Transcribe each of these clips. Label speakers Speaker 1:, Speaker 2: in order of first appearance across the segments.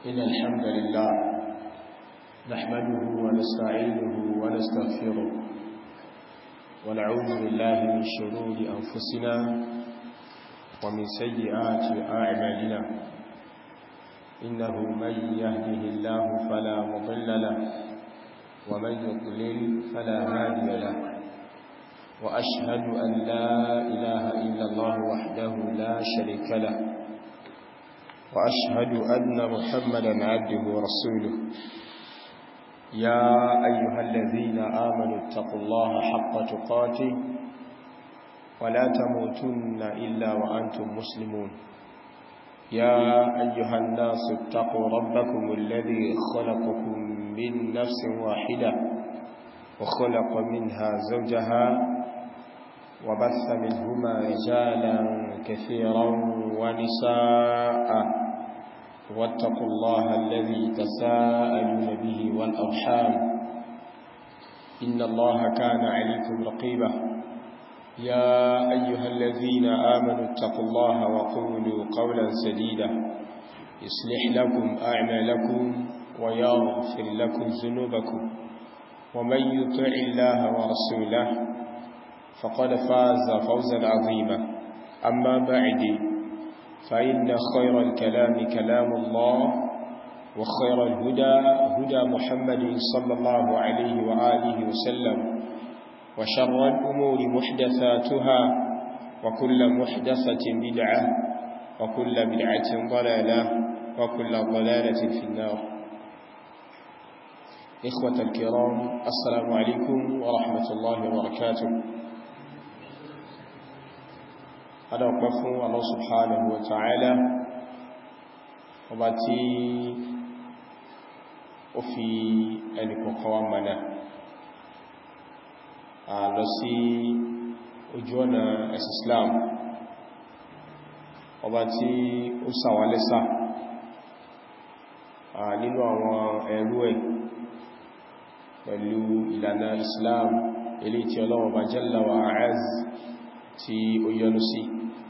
Speaker 1: إن الحمد لله نحمده ونستعينه ونستغفره ونعوذ بالله من شرور أنفسنا ومن سيئات أعمالنا إنه من يهده الله فلا مضل له ومن يضلل فلا هادي له وأشهد أن لا إله إلا الله وحده لا شريك له وأشهد أن محمدا عبده ورسوله يا أيها الذين آمنوا اتقوا الله حق تقاته ولا تموتن إلا وأنتم مسلمون يا أيها الناس اتقوا ربكم الذي خلقكم من نفس واحدة وخلق منها زوجها وبث منهما رجالا كثيرا ونساء واتقوا الله الذي تساءلون به والأرحام إن الله كان عليكم رقيبا يا أيها الذين آمنوا اتقوا الله وقولوا قولا سديدا يصلح لكم أعمالكم ويغفر لكم ذنوبكم ومن يطع الله ورسوله فقد فاز فوزا عظيما أما بعد فإن خير الكلام كلام الله وخير الهدى هدى محمد صلى الله عليه وآله وسلم وشر الأمور محدثاتها وكل محدثة بدعة وكل بدعة ضلالة وكل ضلالة في النار إخوة الكرام السلام عليكم ورحمة الله وبركاته هذا وقف الله سبحانه وتعالى وباتي وفي أنك قوامنا lọ sí ojú ọ̀nà ẹ̀sì Islam ọba tí ó sàwálẹ́sà nínú àwọn ẹrú ẹ̀ pẹ̀lú ìlànà Islam ilé tí Ọlọ́run bá jalla wa a'az tí ó yọ́nú sí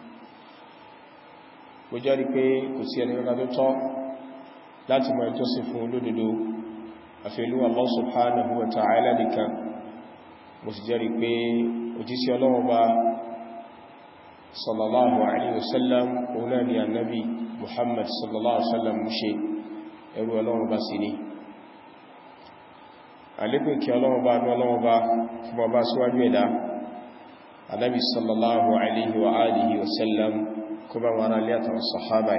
Speaker 1: ó jẹ́rí pé kò sí ẹni rárá tó tọ́ láti mọ̀ ìjọsìn fún olódodo àfẹ́lú Allah subhanahu wa ta'ala nìkan mo sì jẹ́rì pé òjísí ọlọ́run bá sallallahu alaihi wasallam ọ̀nà ni annabi muhammad sallallahu alaihi wasallam mú ṣe ẹrú ọlọ́run bá sí ní alékùn kí ọlọ́run bá ní ọlọ́run bá fún ọba síwájú ẹ̀dá annabi sallallahu alaihi wa alihi wasallam kó bá wọn alẹ́ àtàwọn sahaba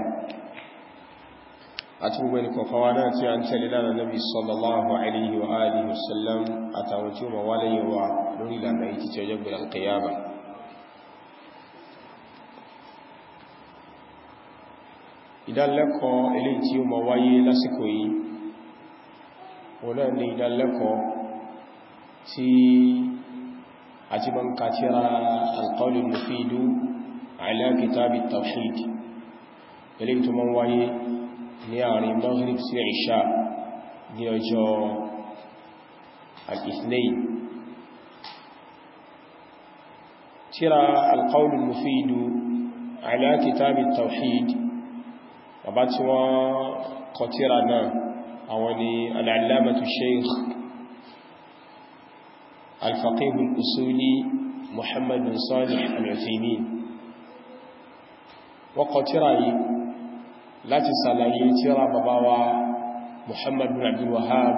Speaker 1: àti gbogbo ẹni kọ̀kọ̀wà náà tí a ń tẹ̀lé lára nabi sallallahu alaihi wa alihi wasallam àtàwọn tí ó ma wá lẹ́yìn wa lórí ìlànà yìí títí ọjọ́ gbẹ̀rẹ̀ alkiyama ìdánlẹ́kọ̀ọ́ eléyìí tí ó ma wáyé lásìkò yìí wọ́n náà ní ìdánlẹ́kọ̀ọ́ tí a ti man kàtíra alqawl al-mufidu ala kitab at-tawhid eléyìí tó ma wáyé ní àárín maghrib sí ìṣà ní ọjọ́ al-ithnain tíra al-qawl al-mufid ala kitab at-tawhid bàbá tí wọ́n kọ tíra náà àwọn ni al-allamatu shaykh al-faqih al-usuli muhammad bin salih al-uthaymin wọ́n kọ tíra yìí láti sàlàyé tíra bàbá wa Muhammad bin Abdul Wahhab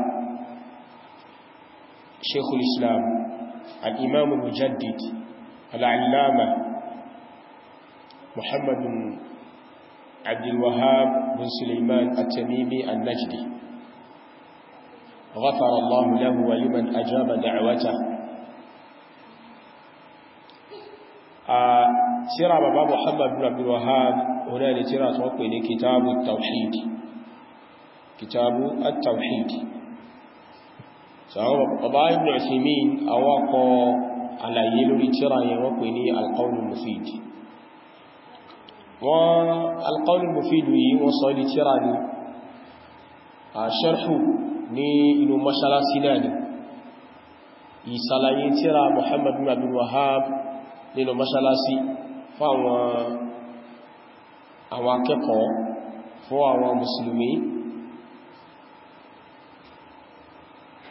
Speaker 1: Sheikhul Islam al-Imam al-Mujaddid al-Allama Muhammad bin Abdul Wahhab bin Sulaiman at-Tamimi al-Najdi غفر الله له ولمن أجاب دعوته tíra bàbá Muhammad bin Abdul Wahhab ọ̀nà ni tíra tó pè ní kitabu tawhid kitabu at-tawhid sàwọn bàbá ibn Uthaymeen awakọ̀ àlàyé lórí tíra yẹn wọ́n pè ní al-qawl al-mufid wọ́n al-qawl al-mufid yìí wọ́n sọ ní tíra ní a sharhu ní inú mọ́ṣálásí náà ni ìsàlàyé tíra Muhammad bin Abdul Wahhab nínú mọ́ṣálásí fáwọn àwọn akẹ́kọ̀ọ́ fún àwọn mùsùlùmí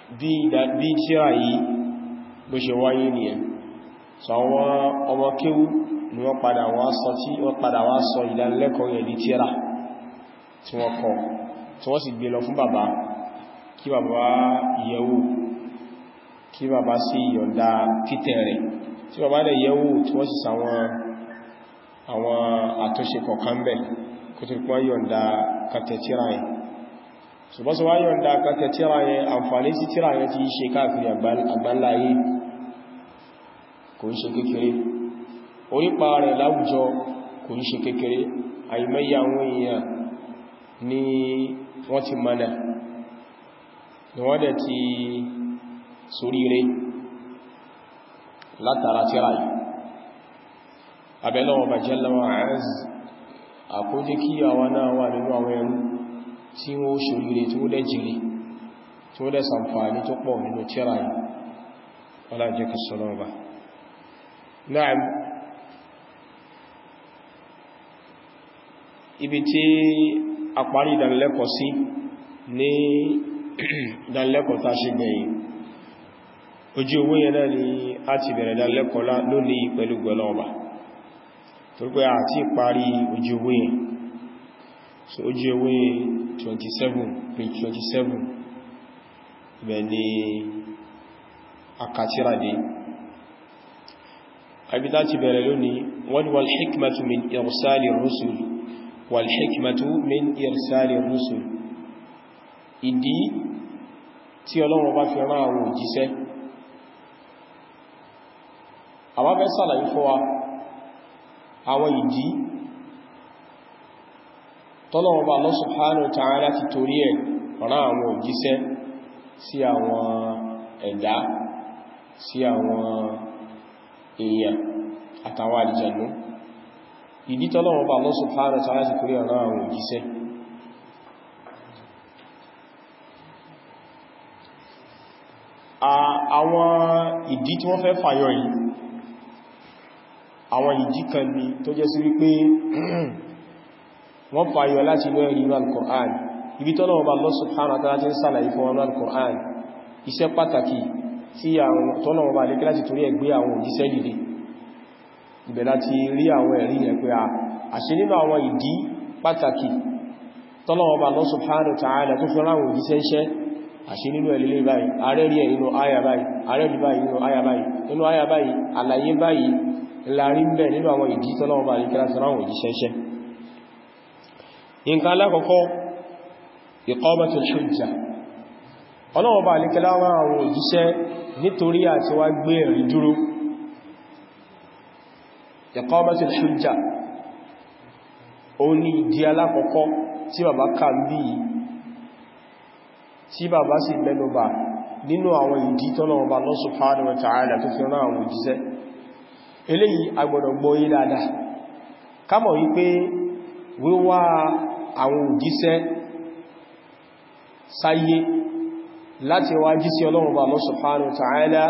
Speaker 1: bí tíra yìí bó ṣe wáyé nìyẹn so àwọn ọmọ kéwú ni wọ́n padà wá sọ tí wọ́n padà wá sọ ìdánilẹ́kọ̀ọ́ yẹn di tíra tí wọ́n kọ tí wọ́n sì gbé lọ fún bàbá kí bàbá yẹ̀wò kí bàbá sí yọ̀ǹda títẹ̀ rẹ̀ tí bàbá dẹ̀ yẹ̀wò tí wọ́n sì sàwọn àwọn àtúnṣe kọ̀kan bẹ̀ kò tó pọ́n yọ̀ǹda kàtẹ̀ tíra yẹn ṣùgbọ́n sọ wá yọ̀ǹda kàtẹ̀ tíra yẹn àǹfààní sí tíra yẹn ti ṣe káàkiri àgbáńláyé kò ń ṣe kékeré orípa rẹ̀ láwùjọ kò ń ṣe kékeré àìmẹ́yà àwọn èèyàn ni wọ́n ti mọ́nà ni wọ́n dẹ̀ ti soríire látara tíra yìí abẹ́lọ́wọ́ bàjẹ́ lọ́wọ́ àáz àkójẹ́ kí àwọn náà wà nínú àwọn ẹrú tí wọ́n soríire tí wọ́n dẹ̀ jìrì tí wọ́n dẹ̀ sàǹfààní tó pọ̀ nínú tíra yìí wọ́n jẹ́ kí sọ́lọ́wọ́ bá náà ibi tí a parí ìdánilẹ́kọ̀ọ́ sí ní ìdánilẹ́kọ̀ọ́ tá ṣe gbẹ̀yìn ojú owó yẹn náà ni a ti bẹ̀rẹ̀ ìdánilẹ́kọ̀ọ́ lónìí pẹ̀lú gbẹ̀lọ́ọ̀bà tó pé a ti parí ojú owó yẹn so ojú owó 27 page 27 ibẹ̀ ni akàtíràdé àbítá ti bẹ̀rẹ̀ lónìí wọ́n wal hikmatu min irsali rusul wal hikmatu min irsali rusul ìdí tí Ọlọ́run bá fi rán àwọn òjíṣẹ́ àwọn fẹ́ sàlàyé fún wa àwọn ìdí tọ́lọ́run bá Allah subhanahu wa ta'ala ti torí ẹ̀ rán àwọn òjíṣẹ́ sí àwọn ẹ̀dá sí àwọn èèyàn àtàwọn àlìjànú ìdí tọ́lọ́run bá Allah subhanahu wa ta'ala ti torí rán àwọn òjíṣẹ́ àwọn ìdí tí wọ́n fẹ́ fàyọ yìí àwọn ìdí kan ní tó jẹ́ sí wípé wọ́n fàyọ láti inú ẹ̀rí inú al-Qur'an ibi tọ́lọ́wọ́ bá Allah subhanahu wa ta'ala ti ń sàlàyé fún wọn al-Qur'an iṣẹ́ pàtàkì tí tọ́lọ́wọ́ bá lè kí láti torí ẹgbẹ́ àwọn òjíṣẹ́ dìde ibẹ̀ láti rí àwọn ẹ̀rí yẹn pé àṣẹ nínú àwọn ìdí pàtàkì tọ́lọ́wọ́ bá Allah subhanahu wa ta'ala tó fi ráwọn òjíṣẹ́ iṣẹ́ àṣí nínú ẹ̀lẹ́lẹ́ báyìí ààrẹ rí ẹ̀ nínú àyà báyìí ààrẹ rí báyìí nínú àyà báyìí nínú àyà báyìí àlàyé báyìí láàrí ń bẹ̀ nínú àwọn ìdí tọ́lọ́wọ́ bá ní kíra sọ́rọ̀ òjíṣẹ́ṣẹ́ nǹkan alákọ̀ọ́kọ́ iqamatul hujja ọlọ́wọ́ bá ní kíra àwọn òjíṣẹ́ nítorí àti wá gbé ẹ̀rí dúró iqamatul hujja ó ní ìdí alákọ̀ọ́kọ́ tí bàbá kà ń bí yìí tí bàbá sì mẹ́nubà nínú àwọn ìdí tọ́lọ̀wọ̀bá Allah subhanahu wa ta'ala tó fi rán àwọn òjíṣẹ́ eléyìí agbọ́dọ̀ gbọ́yé dáadáa kámọ̀ wípé wíwá àwọn òjíṣẹ́ sáyé láti wá jí sí ọlọ́wọ̀bá Allah subhanahu wa ta'ala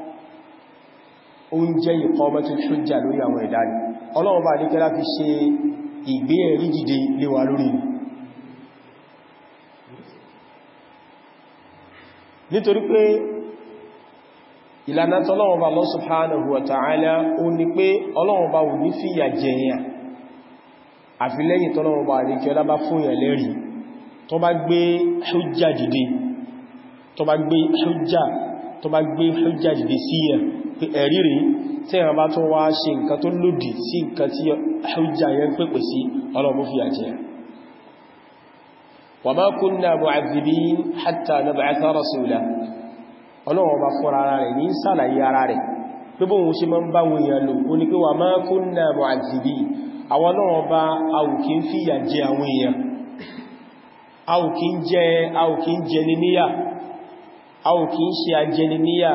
Speaker 1: ó ń jẹ́ iqamatul hujja lórí àwọn ẹ̀dá ni ọlọ́wọ̀bá ní kẹ́lá fi ṣe ìgbé ẹ̀rí dìde léwa lórí ni nítorí pé ìlànà tọ́lọ́wọ́ bá Allah subhanahu wa ta'ala ó ní pé ọlọ́wọ́ bá wù ní fìyà jẹyàn àfi lẹ́yìn tọ́lọ́wọ́ bá rí kí ọlá bá fún yàn lẹ́rí tó bá gbé hujja dìde tó bá gbé hujja tó bá gbé hujja dìde sí yàn pé ẹ̀rí rí tí wọ́n bá tó wá ṣe nǹkan tó lòdì sí nǹkan tí hujja yẹn pèpè sí ọlọ́wọ́ fìyà jẹyàn وما كنا معذبين حتى نبعث رسولا ọlọ́wọ́ bá fọ́ra ara rẹ̀ ní sàlàyé ara rẹ̀ pé bóhun ṣe máa ń bá wọn èèyàn lò ó ní pé wa ma kunna mu'adhibin àwọn ọlọ́wọ́ bá àwùkí ń fìyà jẹ àwọn èèyàn àwùkí ń jẹ àwùkí ń jẹ níníyà àwùkí ń ṣe àjẹni níyà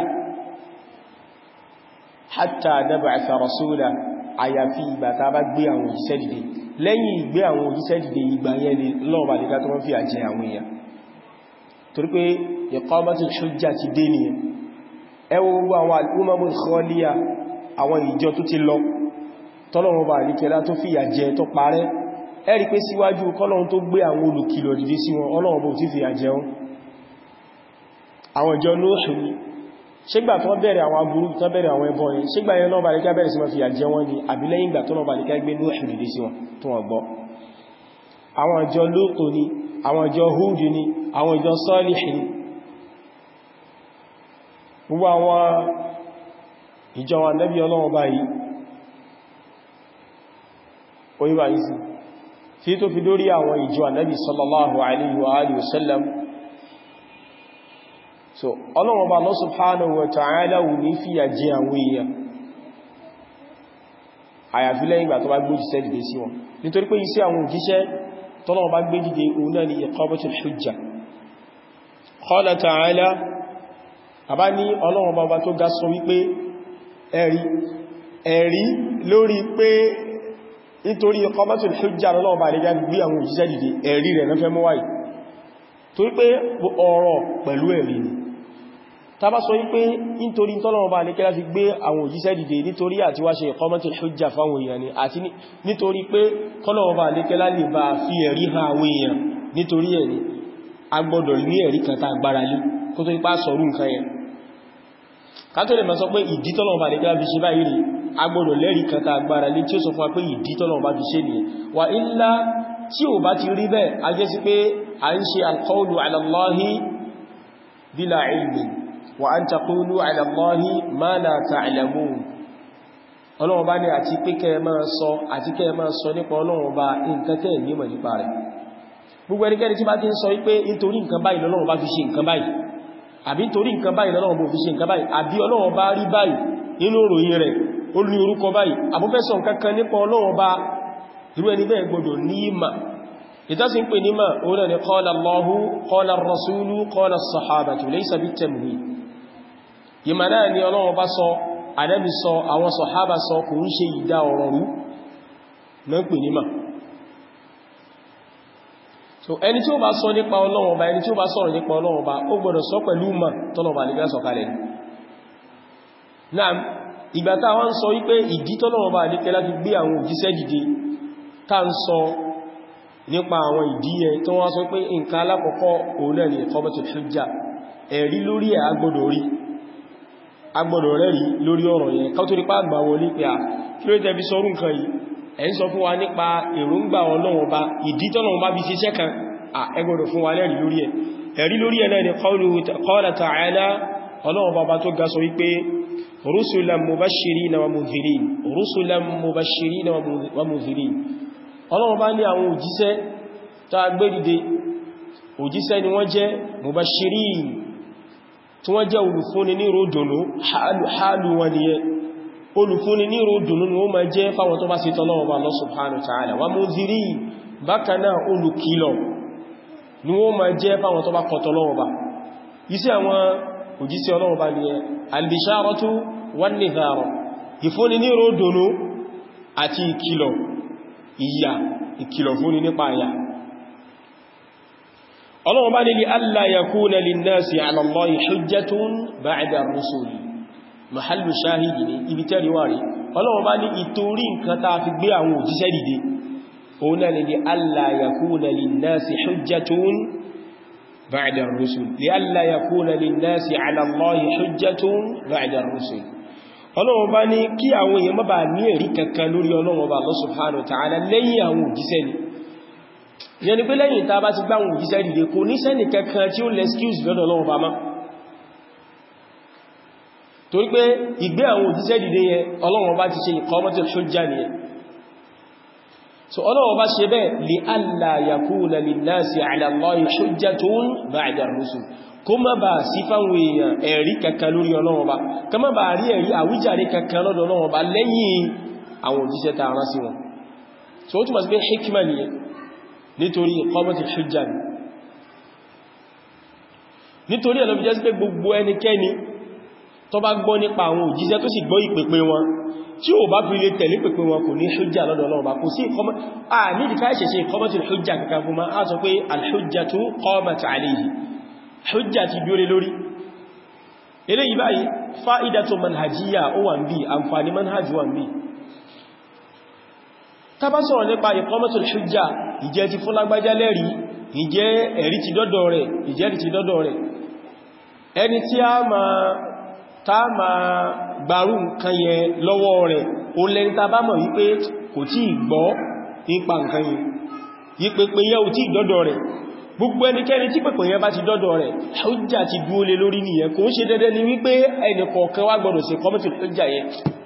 Speaker 1: hatta nab'atha rasula àyàfi ìgbà tá bá gbé àwọn òjíṣẹ́ dìde lẹ́yìn ìgbé àwọn òjíṣẹ́ dìde ìgbà yẹn ni lọ́ọ̀bà lè tó wọ́n fi àjẹ àwọn èèyàn torí pé iqamatul hujja ti dé nìyẹn ẹ wo gbogbo àwọn al-umamul khaliya àwọn ìjọ tó ti lọ tọ́lọ́run bá ní kẹlá tó fi àjẹ tó parẹ́ ẹ rí pé síwájú kọ́lọ́run tó gbé àwọn olùkìlọ̀ dìde sí wọn ọlọ́run bó ti fi àjẹ wọn àwọn ìjọ Nuhu ni ṣígbà tó bẹ̀rẹ̀ àwọn aburú tó bẹ̀rẹ̀ àwọn ẹbọ yẹn ṣígbà yẹn náà bá lè ká bẹ̀rẹ̀ sí ma fi àjẹ́ wọn ni àbí lẹ́yìn ìgbà tó náà bá lè ká gbé Nuhu dìde sí wọn tó wọ́n gbọ́ àwọn ìjọ Lútù ni àwọn ìjọ Húdù ni àwọn ìjọ Sálíhì ni gbogbo àwọn ìjọ wa nẹ́bí ọlọ́wọ́ báyìí orí bá yìí sí tí tó fi dórí àwọn ìjọ ànẹ́bí sallallahu alaihi wa alihi wasallam so ọlọ́wọ́ bá Allah subhanahu wa ta'ala wù ní fìyà jẹ àwọn èèyàn àyàfi lẹ́yìn ìgbà tó bá gbójì sẹ́dìdé sí wọn nítorí pé iṣẹ́ àwọn òjíṣẹ́ tọ́lọ́wọ́ bá gbé dìde òun náà ni iqamatul hujja qala ta'ala àbá ní ọlọ́wọ́ bá tó ga sọ wípé ẹ̀rí ẹ̀rí lórí pé nítorí iqamatul hujja lọ́wọ́ bá lè gbé àwọn òjíṣẹ́ dìde ẹ̀rí rẹ̀ lọ́fẹ́ mọ́ wáyìí torí pé ọ̀rọ̀ pẹ̀lú ẹ̀rí ni tàbá sọ wípé nítorí tọ́lọ̀wọ́ bá ní kẹ́lá fi gbé àwọn òjíṣẹ́ dìde nítorí àti wá ṣe iqamatul hujja fáwọn èèyàn ni àti nítorí pé tọ́lọ̀wọ́ bá ní kẹ́lá lè bá fi ẹ̀rí ha àwọn èèyàn nítorí ẹ̀rí a gbọ́dọ̀ ní ẹ̀rí kan tá agbára lé kó tó ipá sọ̀rú nǹkan yẹn ká tó lè máa sọ pé ìdí tọ́lọ̀wọ́ bá ní kẹ́lá fi ṣe báyìí rí a gbọ́dọ̀ lẹ́rí kan tá agbára lé tí ó sọ fún wa pé ìdí tọ́lọ̀wọ́ bá fi ṣe nìyẹn wà ilá tí ò bá ti rí bẹ́ẹ̀ a jẹ́ sí pé a ń ṣe alqawlu ala Allahi bila ilmin wa an taqulu ala Allahi ma la ta'lamun ọlọ́wọ́ bá ní àti pé kẹ́ máa sọ àti kẹ́ máa sọ nípa ọlọ́wọ́ bá nǹkan tẹ́ nímọ̀ nípa rẹ̀ gbogbo ẹnikẹ́ni tí bá ti ń sọ wípé nítorí nǹkan báyìí lọ́lọ́wọ́ bá fi ṣe nǹkan báyìí àbí nítorí nǹkan báyìí lọ́lọ́wọ́ bó fi ṣe nǹkan báyìí àbí ọlọ́wọ́ bá rí báyìí nínú òròyìn rẹ̀ ó ní orúkọ báyìí àbúfẹ́sọ̀ nǹkan kan nípa ọlọ́wọ́ bá irú ẹni bẹ́ẹ̀ gbọdọ̀ ní ìmà ìtàsí ń pè ní ma orílẹ̀ ni qala Allahu qala ar-rasulu qala as-sahabatu laysa bit-tamwih ìmà náà ni Ọlọ́run bá sọ Ànábì sọ àwọn sàhábà sọ kò ń ṣe ìdá ọ̀rọ̀ rú na ń pè ní ma so ẹni tí ó bá sọ nípa Ọlọ́run bá ẹni tí ó bá sọ̀rọ̀ nípa Ọlọ́run bá ó gbọdọ̀ sọ pẹ̀lú ma tọ́lọ̀bà nígbà sọ̀kalẹ̀ náà ìgbà tá wọ́n sọ wípé ìdí tọ́lọ̀wọ́ bá nípẹ́ láti gbé àwọn òjíṣẹ́ dìde tá ń sọ nípa àwọn ìdí ẹ tó wọ́n sọ pé nǹkan alákọ̀ọ́kọ́ òun náà ni iqamatul hujja ẹ̀rí lórí ẹ̀ agbọ́dọ̀ rí agbọ́dọ̀ rẹ̀ rí lórí ọ̀rọ̀ yẹn ká tó rí pàgbà wọlé pé à kí ló tẹ́ fi sọ rún kan yìí ẹ̀ ń sọ fún wa nípa èròǹgbà Ọlọ́run bá ìdí tọ́lọ́run bá fi ṣiṣẹ́ kan à ẹ gbọ́dọ̀ fún wa lẹ́rí lórí ẹ̀ ẹ̀rí lórí ẹ̀ náà ni qala ta'ala Ọlọ́run bá bá tó ga sọ wípé rusulan mubashirina wa mudhirin rusulan mubashirina wa mudhirin ọlọ́run bá ní àwọn òjíṣẹ́ tó agbé dìde òjíṣẹ́ ni wọ́n jẹ́ mubashirin tí wọ́n jẹ́ olùfúnni ní ròdùnú hálù wọn ni yẹ olùfúnni ní ròdùnú ni ó ma jẹ́ fáwọn tó bá sí tọ́lọ́wọ́ bá Allah subhanahu wa ta'ala wa mudhirin bákanáà olùkìlọ̀ ni ó ma jẹ́ fáwọn tó bá kọ̀ tọ́lọ́wọ́ bá iṣẹ́ àwọn òjíṣẹ́ ọlọ́wọ́ bá ni yẹ albisharatu wan nidhara ìfúnni ní ròdùnú àti ìkìlọ̀ ìyà ìkìlọ̀ fún ní nípa àyà ọlọ́run bá nílé alla yakuna linnasi ala Allahi hujjatun ba'da ar-rusuli mahallu shahidi ní ibi tẹ́riwà rí ọlọ́run bá ní ìtorí nǹkan ta fi gbé àwọn òjíṣẹ́ dìde òun náà ni alla yakuna linnasi hujjatun ba'da ar-rusul li alla yakuna linnasi ala Allahi hujjatun ba'da ar-rusul ọlọ́run bá ní kí àwọn èèyàn má bàa ní ẹ̀rí kankan lórí ọlọ́run ọba Allah subhanahu wa ta'ala lẹ́yìn àwọn òjíṣẹ́ ni yẹn ni pé lẹ́yìn tá bá ti gbá àwọn òjíṣẹ́ dìde kò ní sẹ́nì kankan tí ó lẹ́skíùs lọ́dọ̀ ọlọ́run ọba má torí pé ìgbé àwọn òjíṣẹ́ dìde yẹn ọlọ́run ọba ti ṣe iqamatul hujja nìyẹn so ọlọ́run ọba ṣe bẹ́ẹ̀ li alla yakuna linnasi ala Allahi hujjatun ba'da ar-rusul kó má bá sí fáwọn èèyàn ẹ̀rí kankan lórí ọlọ́wọ́ bá ká má bá rí ẹ̀rí àwíjàre kankan lọ́dọ̀ ọlọ́wọ́ bá lẹ́yìn àwọn òjíṣẹ́ ta rán sí wọn so ó túnmọ̀ sí pé hikima ni nítorí iqamati hujja ni nítorí ẹ̀lọ́ fi jẹ́ sí pé gbogbo ẹnikẹ́ni tó bá gbọ́ nípa àwọn òjíṣẹ́ tó sì gbọ́ ìpèpè wọn tí ó bá fi lè tẹ̀lé pèpè wọn kò ní hujja lọ́dọ̀ ọlọ́wọ́ bá kò sí iqamati hujja kankan fún ma á sọ pé al-hujjatu qamat alayhi hujja ti dúró lórí eléyìí báyìí fa'idatu manhajiyya ó wà ń bí àǹfàní manhajì wà ń bí tá bá sọ̀rọ̀ nípa iqamatul hujja ìjẹ́ ti fún lágbájá lẹ́rí ìjẹ́ ẹ̀rí ti dọ́dọ̀ rẹ̀ ìjẹ́ ti dọ́dọ̀ rẹ̀ ẹni tí a ma ta ma gbárù nǹkan yẹn lọ́wọ́ rẹ̀ o lẹ́ni ta bá mọ̀ wípé kò tí gbọ́ nípa nǹkan yẹn yípepé yẹ́ ò tí dọ́dọ̀ rẹ̀ gbogbo ẹnikẹ́ni tí pẹ̀pẹ̀ yẹn bá ti dọ́dọ̀ rẹ̀ hujja ti dúó lé lórí nìyẹn kò ń ṣe dédé ní wípé ẹni kọ̀ọ̀kan wá gbọdọ̀ sí kọ́mọ̀tì hujja yẹn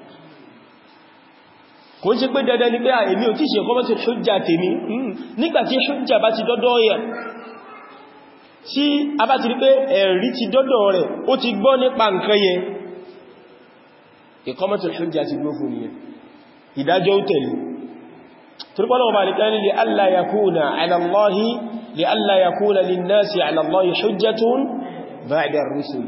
Speaker 1: kò ń ṣe pé dédé ní pé èmi ò tí ṣe kọ́mọ̀tì hujja tèmi nígbàtí hujja bá ti dọ́dọ̀ yẹn tí a bá ti rí pé ẹ̀rí ti dọ́dọ̀ rẹ̀ ó ti gbọ́ nípa nǹkan yẹn ìkọ́mọ̀tì hujja ti gbó fún nìyẹn ìdájọ́ ó tẹ̀lé turkwọ́nà ọba nìkan ní li'alla yakuna ala Allahi li'alla yakuna linnasi ala Allahi hujjatun ba'da ar-rusul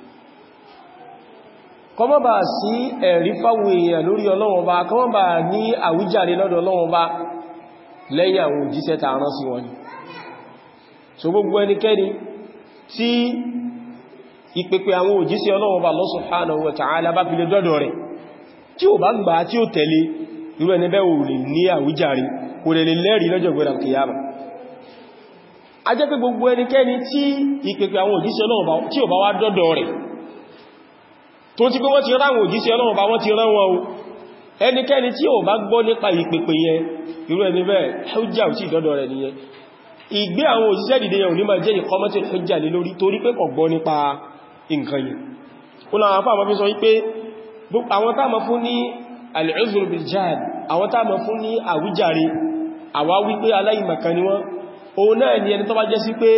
Speaker 1: kọmọ bá sí ẹ̀rí fáwọn èèyàn lórí Ọlọ́run bá kọmọ bá ní àwíjàre lọ́dọ̀ Ọlọ́run bá lẹ́yìn àwọn òjíṣẹ́ ta rán sí wọn so gbogbo ẹnikẹ́ni tí ìpèpè àwọn òjíṣẹ́ Ọlọ́run bá Allah subhanahu wa ta'ala bá fi lè dọ́dọ̀ rẹ̀ tí ò bá gbà tí ó tẹ̀lé irú ẹni bẹ́ẹ̀ ò lè ní àwíjàre kò lè lè lẹ́rìí lọ́jọ́ gbẹ̀rẹ̀ kìyàmà a jẹ́ pé gbogbo ẹnikẹ́ni tí ìpèpè àwọn òjíṣẹ́ Ọlọ́run tí ò bá wá dọ́dọ̀ rẹ̀ tó ti pé wọ́n ti ráwọn òjíṣẹ́ Ọlọ́run bá wọ́n ti rán wọn o ẹnikẹ́ni tí ò bá gbọ́ nípa ìpèpè yẹn irú ẹni bẹ́ẹ̀ hujja ò tí dọ́dọ̀ rẹ̀ nìyẹn ìgbé àwọn òjíṣẹ́ dìde yẹn ò ní máa jẹ́ ìkọmọ́tí hujja lé lórí torí pé kò gbọ́ nípa nǹkan yẹn ó náà àfáà mọ́ fi sọ wípé àwọn táàmà fún ní al-uzr bil jahl àwọn táàmà fún ní àwíjàre àwá wípé aláìmọ̀kan ni wọ́n òun náà ni ẹni tó bá jẹ́ sí pé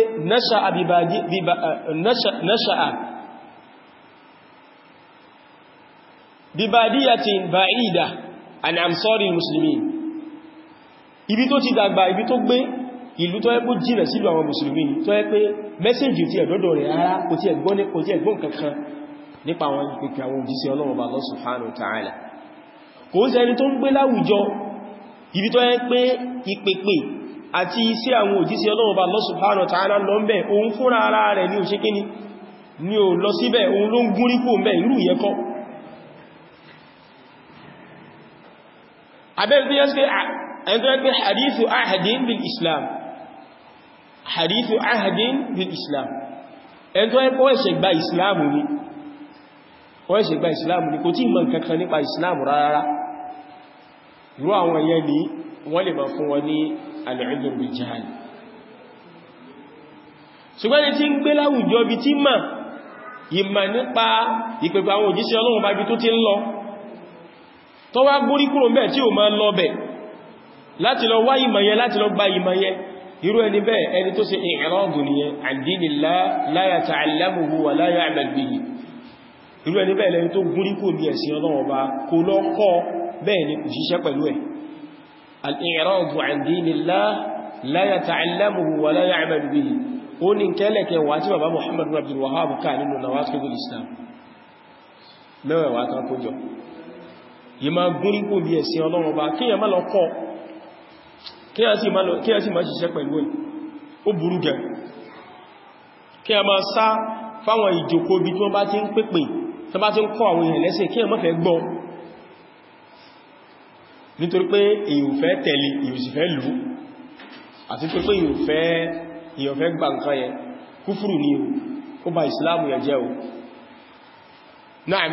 Speaker 1: nasha'a bibadiyatin ba'ida an amsari muslimin ibi tó ti dàgbà ibi tó gbé ìlú tó ẹ́kú jìnà sílù àwọn musulmi tó ẹ́ pé mẹ́sẹ̀jì tí ẹ̀dọ́dọ̀ rẹ̀ ara kò tí ẹ̀gbọ́n ní kò tí ẹ̀gbọ́n kankan nípa àwọn ìpèpè àwọn òjíṣẹ́ Ọlọ́run bá Allah subhanahu wa ta'ala kò ń ṣẹni tó ń gbé láwùjọ ibi tó ẹ́ pé ìpèpè àti iṣẹ́ àwọn òjíṣẹ́ Ọlọ́run bá Allah subhanahu wa ta'ala lọ ń bẹ̀ òun fúnra ara rẹ̀ ní òṣèkíní ni ò lọ síbẹ̀ òun ló ń gúnrí kò mẹ́ irú yẹ kọ́ abẹ́rẹ̀ tí yẹ́ sí ẹni tó ẹgbẹ́ hadithu ahadin bil islam hadithu ahadin bil islam ẹni tó ẹgbẹ́ ẹ̀ṣẹ̀ gba islamu ni wọ́n ẹ̀ṣẹ̀ gba islamu ni kò tí mọ̀ kankan nípa islamu rárá irú àwọn yẹn ni wọ́n lè máa fún wọn ní al-udhr bil jahl ṣùgbọ́n ni tí ń gbé láwùjọ bí tí mà ìmà nípa ìpẹ̀pẹ̀ àwọn òjíṣẹ́ Ọlọ́run bá bí tó ti ń lọ tó wá gbórí kúrò mẹ́ tí ò máa lọ bẹ̀ láti lọ wá ìmọ̀ yẹn láti lọ gba ìmọ̀ yẹn irú ẹni bẹ́ẹ̀ ẹni tó ṣe ìrọ́gù nìyẹn an dinillah la yata'allamuhu wa la ya'mal bihi irú ẹni bẹ́ẹ̀ lẹni tó gúrí kúrò ní ẹ̀sìn Ọlọ́run Ọba kò lọ kọ́ bẹ́ẹ̀ ni kò ṣiṣẹ́ pẹ̀lú ẹ̀ al-i'radu an dinillah la yata'allamuhu wa la ya'mal bihi ó ní kẹ́lẹ̀kẹ́ wà tí bàbá Muhammad bin Abdul Wahhab ká nínú Nawaqidul Islam mẹ́wẹ̀wà kan kó jọ yìí máa gúnrí kò bí ẹ̀sìn Ọlọ́run Ọba kíyàn má lọ kọ́ kíyàn sì má ṣiṣẹ́ pẹ̀lú ẹ̀ ó burú gẹ̀ kíyàn máa sá fáwọn ìjòkó bí tí wọ́n bá ti ń pèpè tí wọ́n bá ti ń kọ́ àwọn èèyàn lẹ́sìn kíyàn má fẹ́ gbọ́ nítorí pé èyàn fẹ́ tẹ̀lé èyàn sì fẹ́ lù àti pé pé èyàn fẹ́ gbà nǹkan yẹn kúfùrù ní ó bà ìsìláàmù yẹn jẹ́ o náà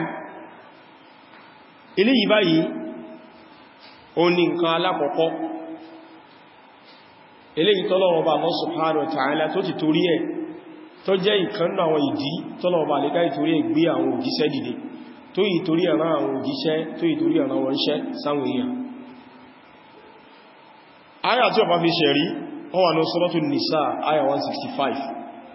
Speaker 1: ilé yìí báyìí o ní nǹkan alákọ̀ọ́kọ́ ilé yìí tọ́lọ́wọ́ bá Allah subhanahu wa ta'ala tó ti torí ẹ̀ tó jẹ́ ìkan àwọn ìdí tọ́lọ́wọ́ bá lẹ́ká ìtorí ẹ̀ gbé àwọn òjíṣẹ́ dìde tó yìí torí ẹ̀rán àwọn òjíṣẹ́ tó yìí torí ẹ̀rán wọn ṣẹ́ sáwọn èèyàn aya tí ó bá fi ṣẹ̀rí wọ́n wà ní Suratul Nisa aya 165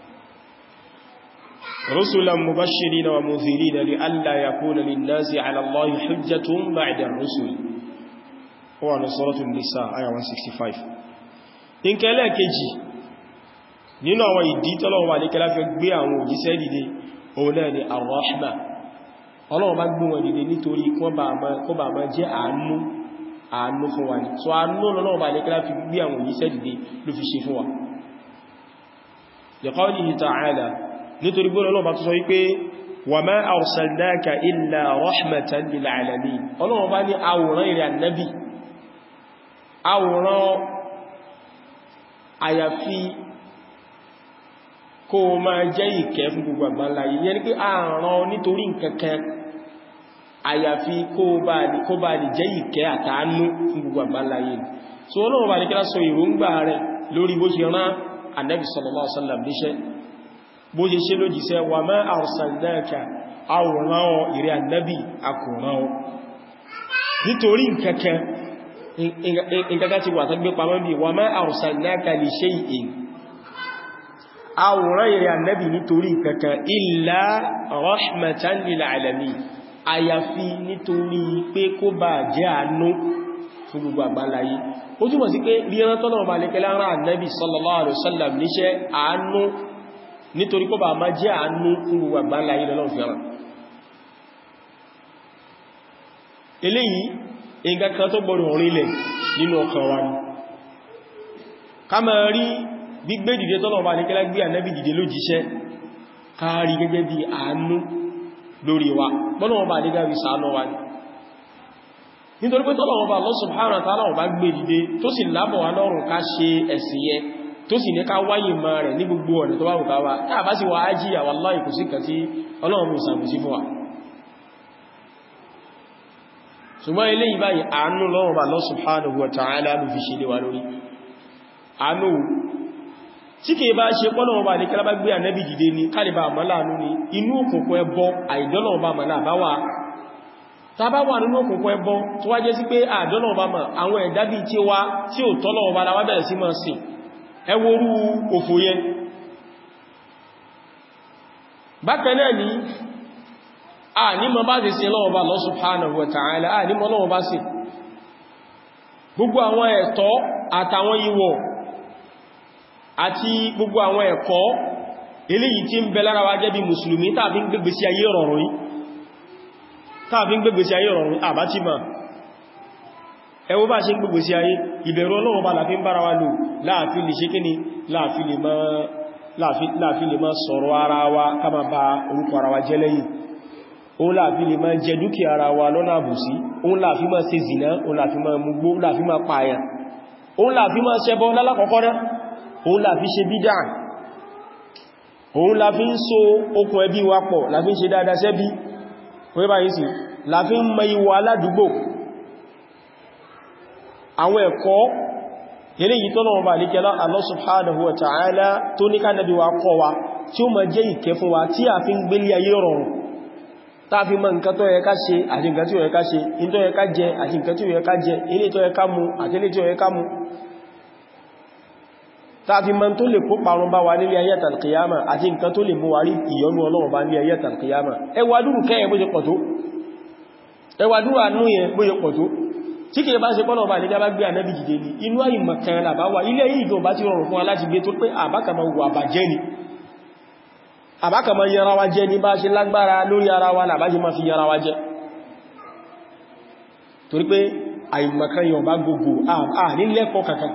Speaker 1: رسلا مبشرين ومنذرين لئلا يكون للناس على الله حجة بعد الرسل هو عن سورة النساء آية 165 in kẹ́lẹ̀ kejì nínú àwọn ìdí tọ́lọ́wọ́ wà ní kẹ́lá fi gbé àwọn òjíṣẹ́ dìde òun náà ni ar-rahma ọlọ́wọ́ bá gbé wọn dìde nítorí kó bá máa jẹ́ àánú àánú fún wa ní so àánú lọ́wọ́ bá ní kẹ́lá fi gbé àwọn òjíṣẹ́ dìde ló fi ṣe fún wa liqawlihi ta'ala nítorí gbọ́nà ọlọ́run bá tó sọ wípé wa ma arsalnaka illa rahmatan lil alamin ọlọ́run bá ní àwòrán ìrẹ̀ annabi àwòrán àyàfi kó o máa jẹ́ ìkẹ́ fún gbogbo àgbáńlá yìí yẹn ni pé àrán nítorí nǹkankan àyàfi kó bá lè jẹ́ ìkẹ́ àtàánú fún gbogbo àgbáńlá yìí so Ọlọ́run bá ní kílá sọ ìròǹgbà rẹ̀ lórí bó ṣe rán Ànábì sallallahu alaihi wasallam níṣẹ́ bó ṣe ṣe lójíṣẹ́ wa ma arsalnaka àwòrán ìrẹ́ Ànábì akùnrán nítorí nǹkankan nǹkankan ti wà tó gbé pamọ́ bí wa ma arsalnaka li shay'in àwòrán ìrẹ́ Ànábì nítorí nǹkankan illa rahmatan lil alamin àyàfi nítorí pé kó bá jẹ́ àánú fún gbogbo àgbáláyé ó túnmọ̀ sí pé ríran tọ́nà ọba lè kẹlá rán Ànábì sallallahu alaihi wasallam níṣẹ́ àánú nítorí kó bá má jẹ́ àánú fún gbogbo àgbáláyé lọ́lọ́run fi rán eléyìí nǹkan kan tó gbọdọ̀ rinlẹ̀ nínú ọkàn wa ni ká máa rí gbígbé dìde tọ́nà ọba lè kẹlá gbé Ànábì dìde lójíṣẹ́ káàrí gẹ́gẹ́ bí àánú lórí wa bọ́nà ọba àdígá rí sàánà wa ní nítorí pé tọ́lọ̀ ọba Allah subhanahu wa ta'ala ọba gbé dìde tó sì lábọ̀ wa lọ́rùn ká ṣe ẹ̀sìn yẹn tó sì ní ká wáyé ma rẹ̀ ní gbogbo ọ̀nà tó bá wùká wa táà bá sì wà á jí àwọn aláì kò sí kà tí ọlọ́run mú sàmùsí fún wa ṣùgbọ́n ilé ìbáyìí àánú lọ́rùn ọba Allah subhanahu wa ta'ala ló fi ṣe lé wa lórí àánú tí kìí bá ṣe pọ́nà ọba ní kẹ́lábá gbé ànẹ́bì dìde ní kálìbà àmàláàánú ni inú òkùnkùn ẹbọ àìdọ́nà ọba màlá bá wà tàbá wà nínú òkùnkùn ẹbọ tó wá jẹ́ sí pé àìdọ́nà ọba mà àwọn ẹ̀dá bí tí wá tí ò tọ́lọ̀ ọba la wá bẹ̀rẹ̀ sí máa sìn ẹwọ́rú òfò yẹn bákan náà ni a ní mọ bá ti sin lọ́wọ́ bá Allah subhanahu wa ta'ala a ní mọ lọ́wọ́ bá sì gbogbo àwọn ẹ̀tọ́ àtàwọn ìwọ̀ àti gbogbo àwọn ẹ̀kọ́ eléyìí tí ń bẹ lára wa jẹ́ bí mùsùlùmí tàbí ń gbégbé sí ayé rọrùn yìí tàbí ń gbégbé sí ayé rọrùn àbá tí ma ẹwọ bá ṣe ń gbégbé sí ayé ìbẹ̀rù Ọlọ́run bá láàfin bára wa lò láàfin lè ṣe kíni láàfin lè máa sọ̀rọ̀ ara wa ká máa ba orúkọ ara wa jẹ́ lẹ́yìn òun láàfin lè máa jẹ dúkìá ara wa lọ́nà àbùsí òun láàfin máa ṣe zìnà òun láàfin máa mugbó láàfin máa pààyàn òun láàfin máa ṣẹbọ lálákọ̀ọ́kọ́ náà òun la fi ṣe bídá òun la fi ń so okùn ẹbí wa pọ̀ la fi ń ṣe dáadáa sẹ́bí wọ́n bá yìí sí la fi ń mọ ìwọ̀ aládùúgbò àwọn ẹ̀kọ́ eléyìí tọ́nà ọba àríkẹ́lá Allah subhanahu wa ta'ala tó ní ká nàbí wa kọ́ wa tí ó ma jẹ́ ìkẹ́ fún wa tí a fi ń gbélé ayé rọrùn tá fi mọ̀ nǹkan tó yẹ ká ṣe àti nǹkan tí ó yẹ ká ṣe in tó yẹ ká jẹ àti nǹkan tí ó yẹ ká jẹ ilé tó yẹ ká mu àti ilé tí ó yẹ ká mu tàbí mọ́ tó lè kó parun bá wa nílé ayé tàlkìyàmà àti nǹkan tó lè mú wa rí ìyọnú Ọlọ́run bá nílé ayé tàlkìyàmà ẹwàdúrù kẹ́yẹ bó ṣe pọ̀ tó ẹwàdúrù àánú yẹ bó ṣe pọ̀ tó tí kìí bá ṣe pọ́nà bá ní jábá gbé ànẹ́bì jìdé ní inú ayì mọ̀kan làbá wà ilé yìí gan bá ti rọrùn fún aláti gbé tó pé àbákàmà wà bàjẹ́ ni àbákàmà yẹra wa jẹ́ ní bá ṣe lágbára lórí ara wa làbá ṣe máa fi yẹra wa jẹ́ torí pé àìmọ̀kan yọ bá gbogbo à ní lẹ́kọ̀ọ́ kankan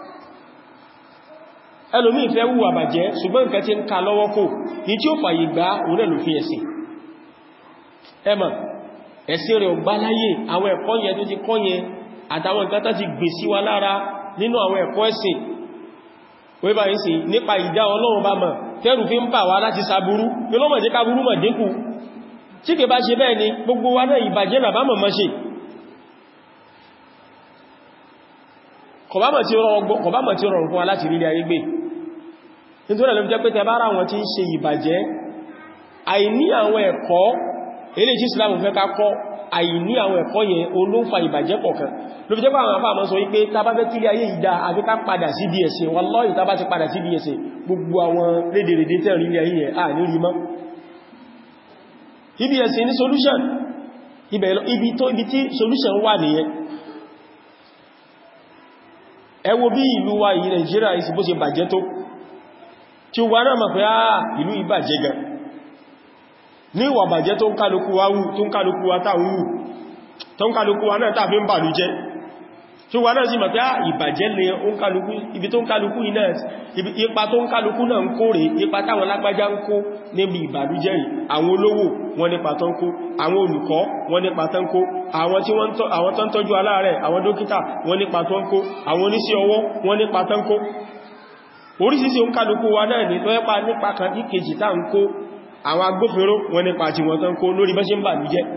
Speaker 1: ẹlòmí ìfẹ́ wù àbàjẹ́ ṣùgbọ́n nǹkan tí ń ka lọ́wọ́ kò ní tí ó fàyè gbá òun náà ló fi ẹ̀sìn ẹmà ẹ̀sìn rẹ̀ ọgbá láyé àwọn ẹ̀kọ́ yẹn tó ti kọ́ yẹn àtàwọn nǹkan tó ti gbè sí wa lára nínú àwọn ẹ̀kọ́ ẹ̀sìn wíbá yìí sí nípa ìdá ọlọ́run bá mọ̀ tẹ́rù fi ń bà wá láti sàbúrú ní lọ́mọ̀ jẹ́ kábúrú mọ̀ dínkù tí kẹ bá ṣe bẹ́ẹ̀ ni gbogbo wa náà ìbàjẹ́ là bá mọ̀ mọ́ ṣe kọ̀bámọ̀ tí ó rọrùn fún wa láti rí ilé ayé gbé nítorí ẹ̀lọ́bí jẹ́ pé tẹ bá ráwọn tí ń ṣe ìbàjẹ́ àìní àwọn ẹ̀kọ́ ilé tí Islam fẹ́ ká kọ́ àìní àwọn ẹ̀kọ́ yẹn olóǹfà ìbàjẹ́ kọ̀ọ̀kan ló fi jẹ́ pé àwọn afáàmọ́ sọ wípé tá bá fẹ́ kílé ayé ìdá àbí ká padà sí DSA wallahi tá bá ti padà sí DSA gbogbo àwọn lédèrèdè tẹ́ rí ilé ayé yẹn à ní rí mọ́ ibi ẹ̀sìn ní solution ibi tí solution wà nìyẹn ẹ wo bí ìlú wa yìí Nàìjíríà ìsì bó ṣe bàjẹ́ tó tí ó wà náà mọ̀ pé àà ìlú ìbàjẹ́ gan ní ìwà bàjẹ́ tó ń kálukú wa wù tó ń kálukú wa táà wù tó ń kálukú wa náà tàà fi ń bà lú jẹ́ tí ó wà náà sí mọ̀ pé àà ìbàjẹ́ lè ibi tó ń kálukú iná ipa tó ń kálukú náà ń kó rẹ̀ ipa táwọn lágbájá ń kó níbi ìbàlújẹ́ yìí àwọn olówó wọn nípa tó ń kó àwọn olùkọ́ wọn nípa tó ń kó àwọn tí wọ́n tó ń tọ́jú aláàrẹ̀ àwọn dókítà wọn nípa tó ń kó àwọn oníṣẹ́ ọwọ́ wọn nípa tó ń kó oríṣiríṣi ó ń kálukú wa náà ní lọ́ẹ́pá nípa kan ní kejì tá ń kó àwọn agbófinró wọn nípa tí wọ́n tán kó lórí bẹ́ṣẹ́ ń bà ní jẹ́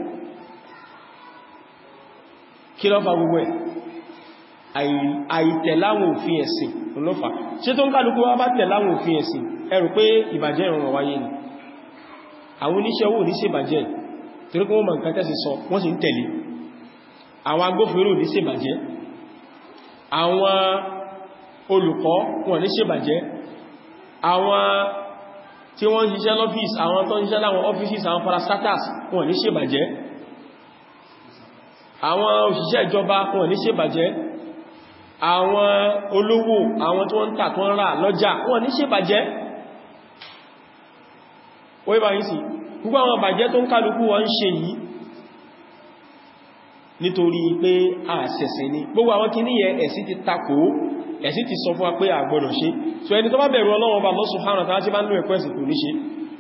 Speaker 1: kí ló fà gbogbo ẹ̀ àìtẹ̀láwọn òfin ẹ̀sìn olófà ṣe tó ń kálukú wá bá tẹ̀láwọn òfin ẹ̀sìn ẹ rò pé ìbàjẹ́ ìrọ̀rọ̀ wáyé ni àwọn oníṣẹ́ owó oníṣẹ́ ìbàjẹ́ torí kí wọ́n mọ̀ nǹkan tẹ́sì sọ wọ́n sì ń tẹ̀lé àwọn agbófinró oníṣẹ́ ìbàjẹ́ àwọn olùkọ́ wọn ní ṣèbàjẹ́ àwọn tí wọ́n ń ṣiṣẹ́ lọ́fíìs àwọn tó ń ṣiṣẹ́ láwọn ọ́fíìsì àwọn parastatus wọn ní ṣèbàjẹ́ àwọn òṣìṣẹ́ ìjọba wọn ní ṣèbàjẹ́ àwọn olówó àwọn tí wọ́n ń tà tó ń rà lọ́jà wọn ní ṣèbàjẹ́ wọ́n bá yìí sí gbogbo àwọn bàjẹ́ tó ń kálukú wọn ń ṣe yìí nítorí pé àṣẹ̀ṣẹ̀ ni gbogbo àwọn kí níyẹ ẹ̀sí ti takò ẹ̀sí ti sọ fún wa pé àgbọ́dọ̀ ṣe so ẹni tó bá bẹ̀rù Ọlọ́run bá Allah subhanahu wa ta'ala tí bá ń lò ẹ̀kọ́ ẹ̀sìn kò ní ṣe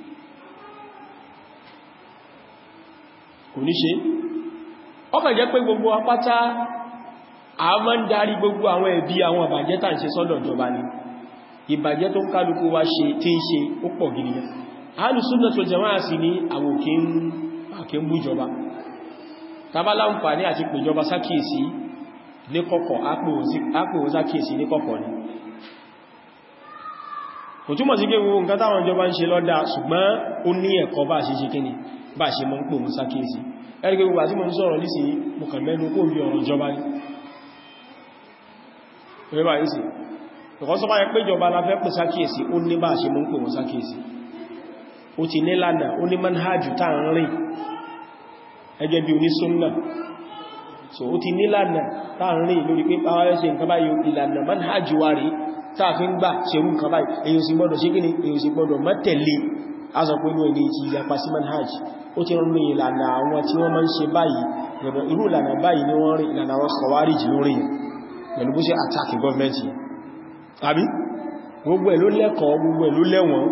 Speaker 1: kò ní ṣe ọkàn jẹ́ pé gbogbo apáta a máa ń darí gbogbo àwọn ẹ̀bí àwọn ìbàjẹ́ tà ń ṣe sọ́dọ̀ ìjọba ni ìbàjẹ́ tó ń kálukú wa ṣe tí ń ṣe ó pọ̀ gidi gan Ahlus Sunnah wal Jamā'ah sí ní àwọn òkè ń bú ìjọba tàbá láǹfààní àti pèjọba sákìsí ní kọ̀kọ̀ ápòwò sákìsí ní kọ̀kọ̀ ni kò túnmọ̀ sí pé gbogbo nǹkan táwọn ìjọba ń ṣe lọ́dá ṣùgbọ́n ó ní ẹ̀kọ́ bá ṣe ṣe kíni bá ṣe mọ́ ń pò mú sákìsí ẹ̀rí gbogbo àti mọ́ ń sọ̀rọ̀ ní sí mọ̀kàn mẹ́nu kó bí ọ̀rọ̀ ìjọba ní rẹ̀bà ìsì ìkọ́ sọ bá yẹ pé ìjọba la fẹ́ pè sákìsí ó ní bá ṣe mọ́ ń pò mú sákìsí ó ti ní lánàá ó ní manhajù táà ń rìn ẹgẹ́ bí onísúnnà so ó ti nílànà táàrin lórí pé pàwàrẹ́ ṣe nǹkan báyìí ìlànà manhajì wa rí táàfin gbà ṣerú nǹkan báyìí èyí sì gbọ́dọ̀ ṣe gíní èyí sì gbọ́dọ̀ mọ́tẹ̀lé azọpẹ́lú ẹni ti yapa sí manhajì ó ti rán ìlànà àwọn tí wọ́n máa ń ṣe báyìí gbọ́dọ̀ irú ìlànà báyìí ni wọ́n rí ìlànà àwọn kọwárìjì lórí pẹ̀lú bó ṣe àtàkì gọ́ọ̀mẹ́ntì àbí gbogbo ẹ̀ ló lẹ́kọ̀ọ́ gbogbo ẹ̀ ló lẹ́wọ̀n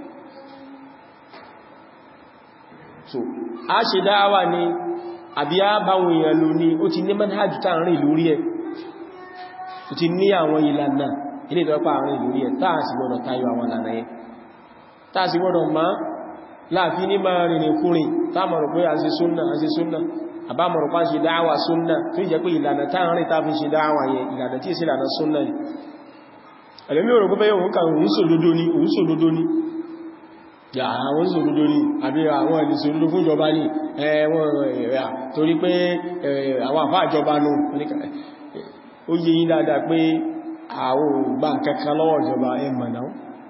Speaker 1: so a ṣe dáwà ní àbí a báwọn èèyàn lò ní ó ti ní manhajj tá rìn lórí ẹ̀ ó ti ní àwọn ìlànà ilé ìtọ́pá rìn lórí ẹ̀ táà sì gbọ́dọ̀ tayọ àwọn ìlànà ẹ̀ táà sì gbọ́dọ̀ má láàfin ní máa rìn kúrin táàmọ̀rọ̀ pé a ṣe súnnà a ṣe súnnà àbámọ̀rọ̀ pá ṣe dáwà súnnà tó jẹ́ pé ìlànà táà rìn táà fi ṣe dáwà yẹn ìlànà tí ìsìlànà ìlànà súnnà ni ẹ̀lẹ́mí òrò pé òun kà òun sòdodo ni òun sòdodo ni yà àwọn sòdodo ní àbí àwọn ẹni sòdodo fún ìjọba ní ẹwọ́n ẹ̀rẹ́ torí pé àwọn àfá ìjọba nù ó yé yí dáadáa pé àwọn ògbà kankan lọ́wọ́ ìjọba ẹmọ̀ náà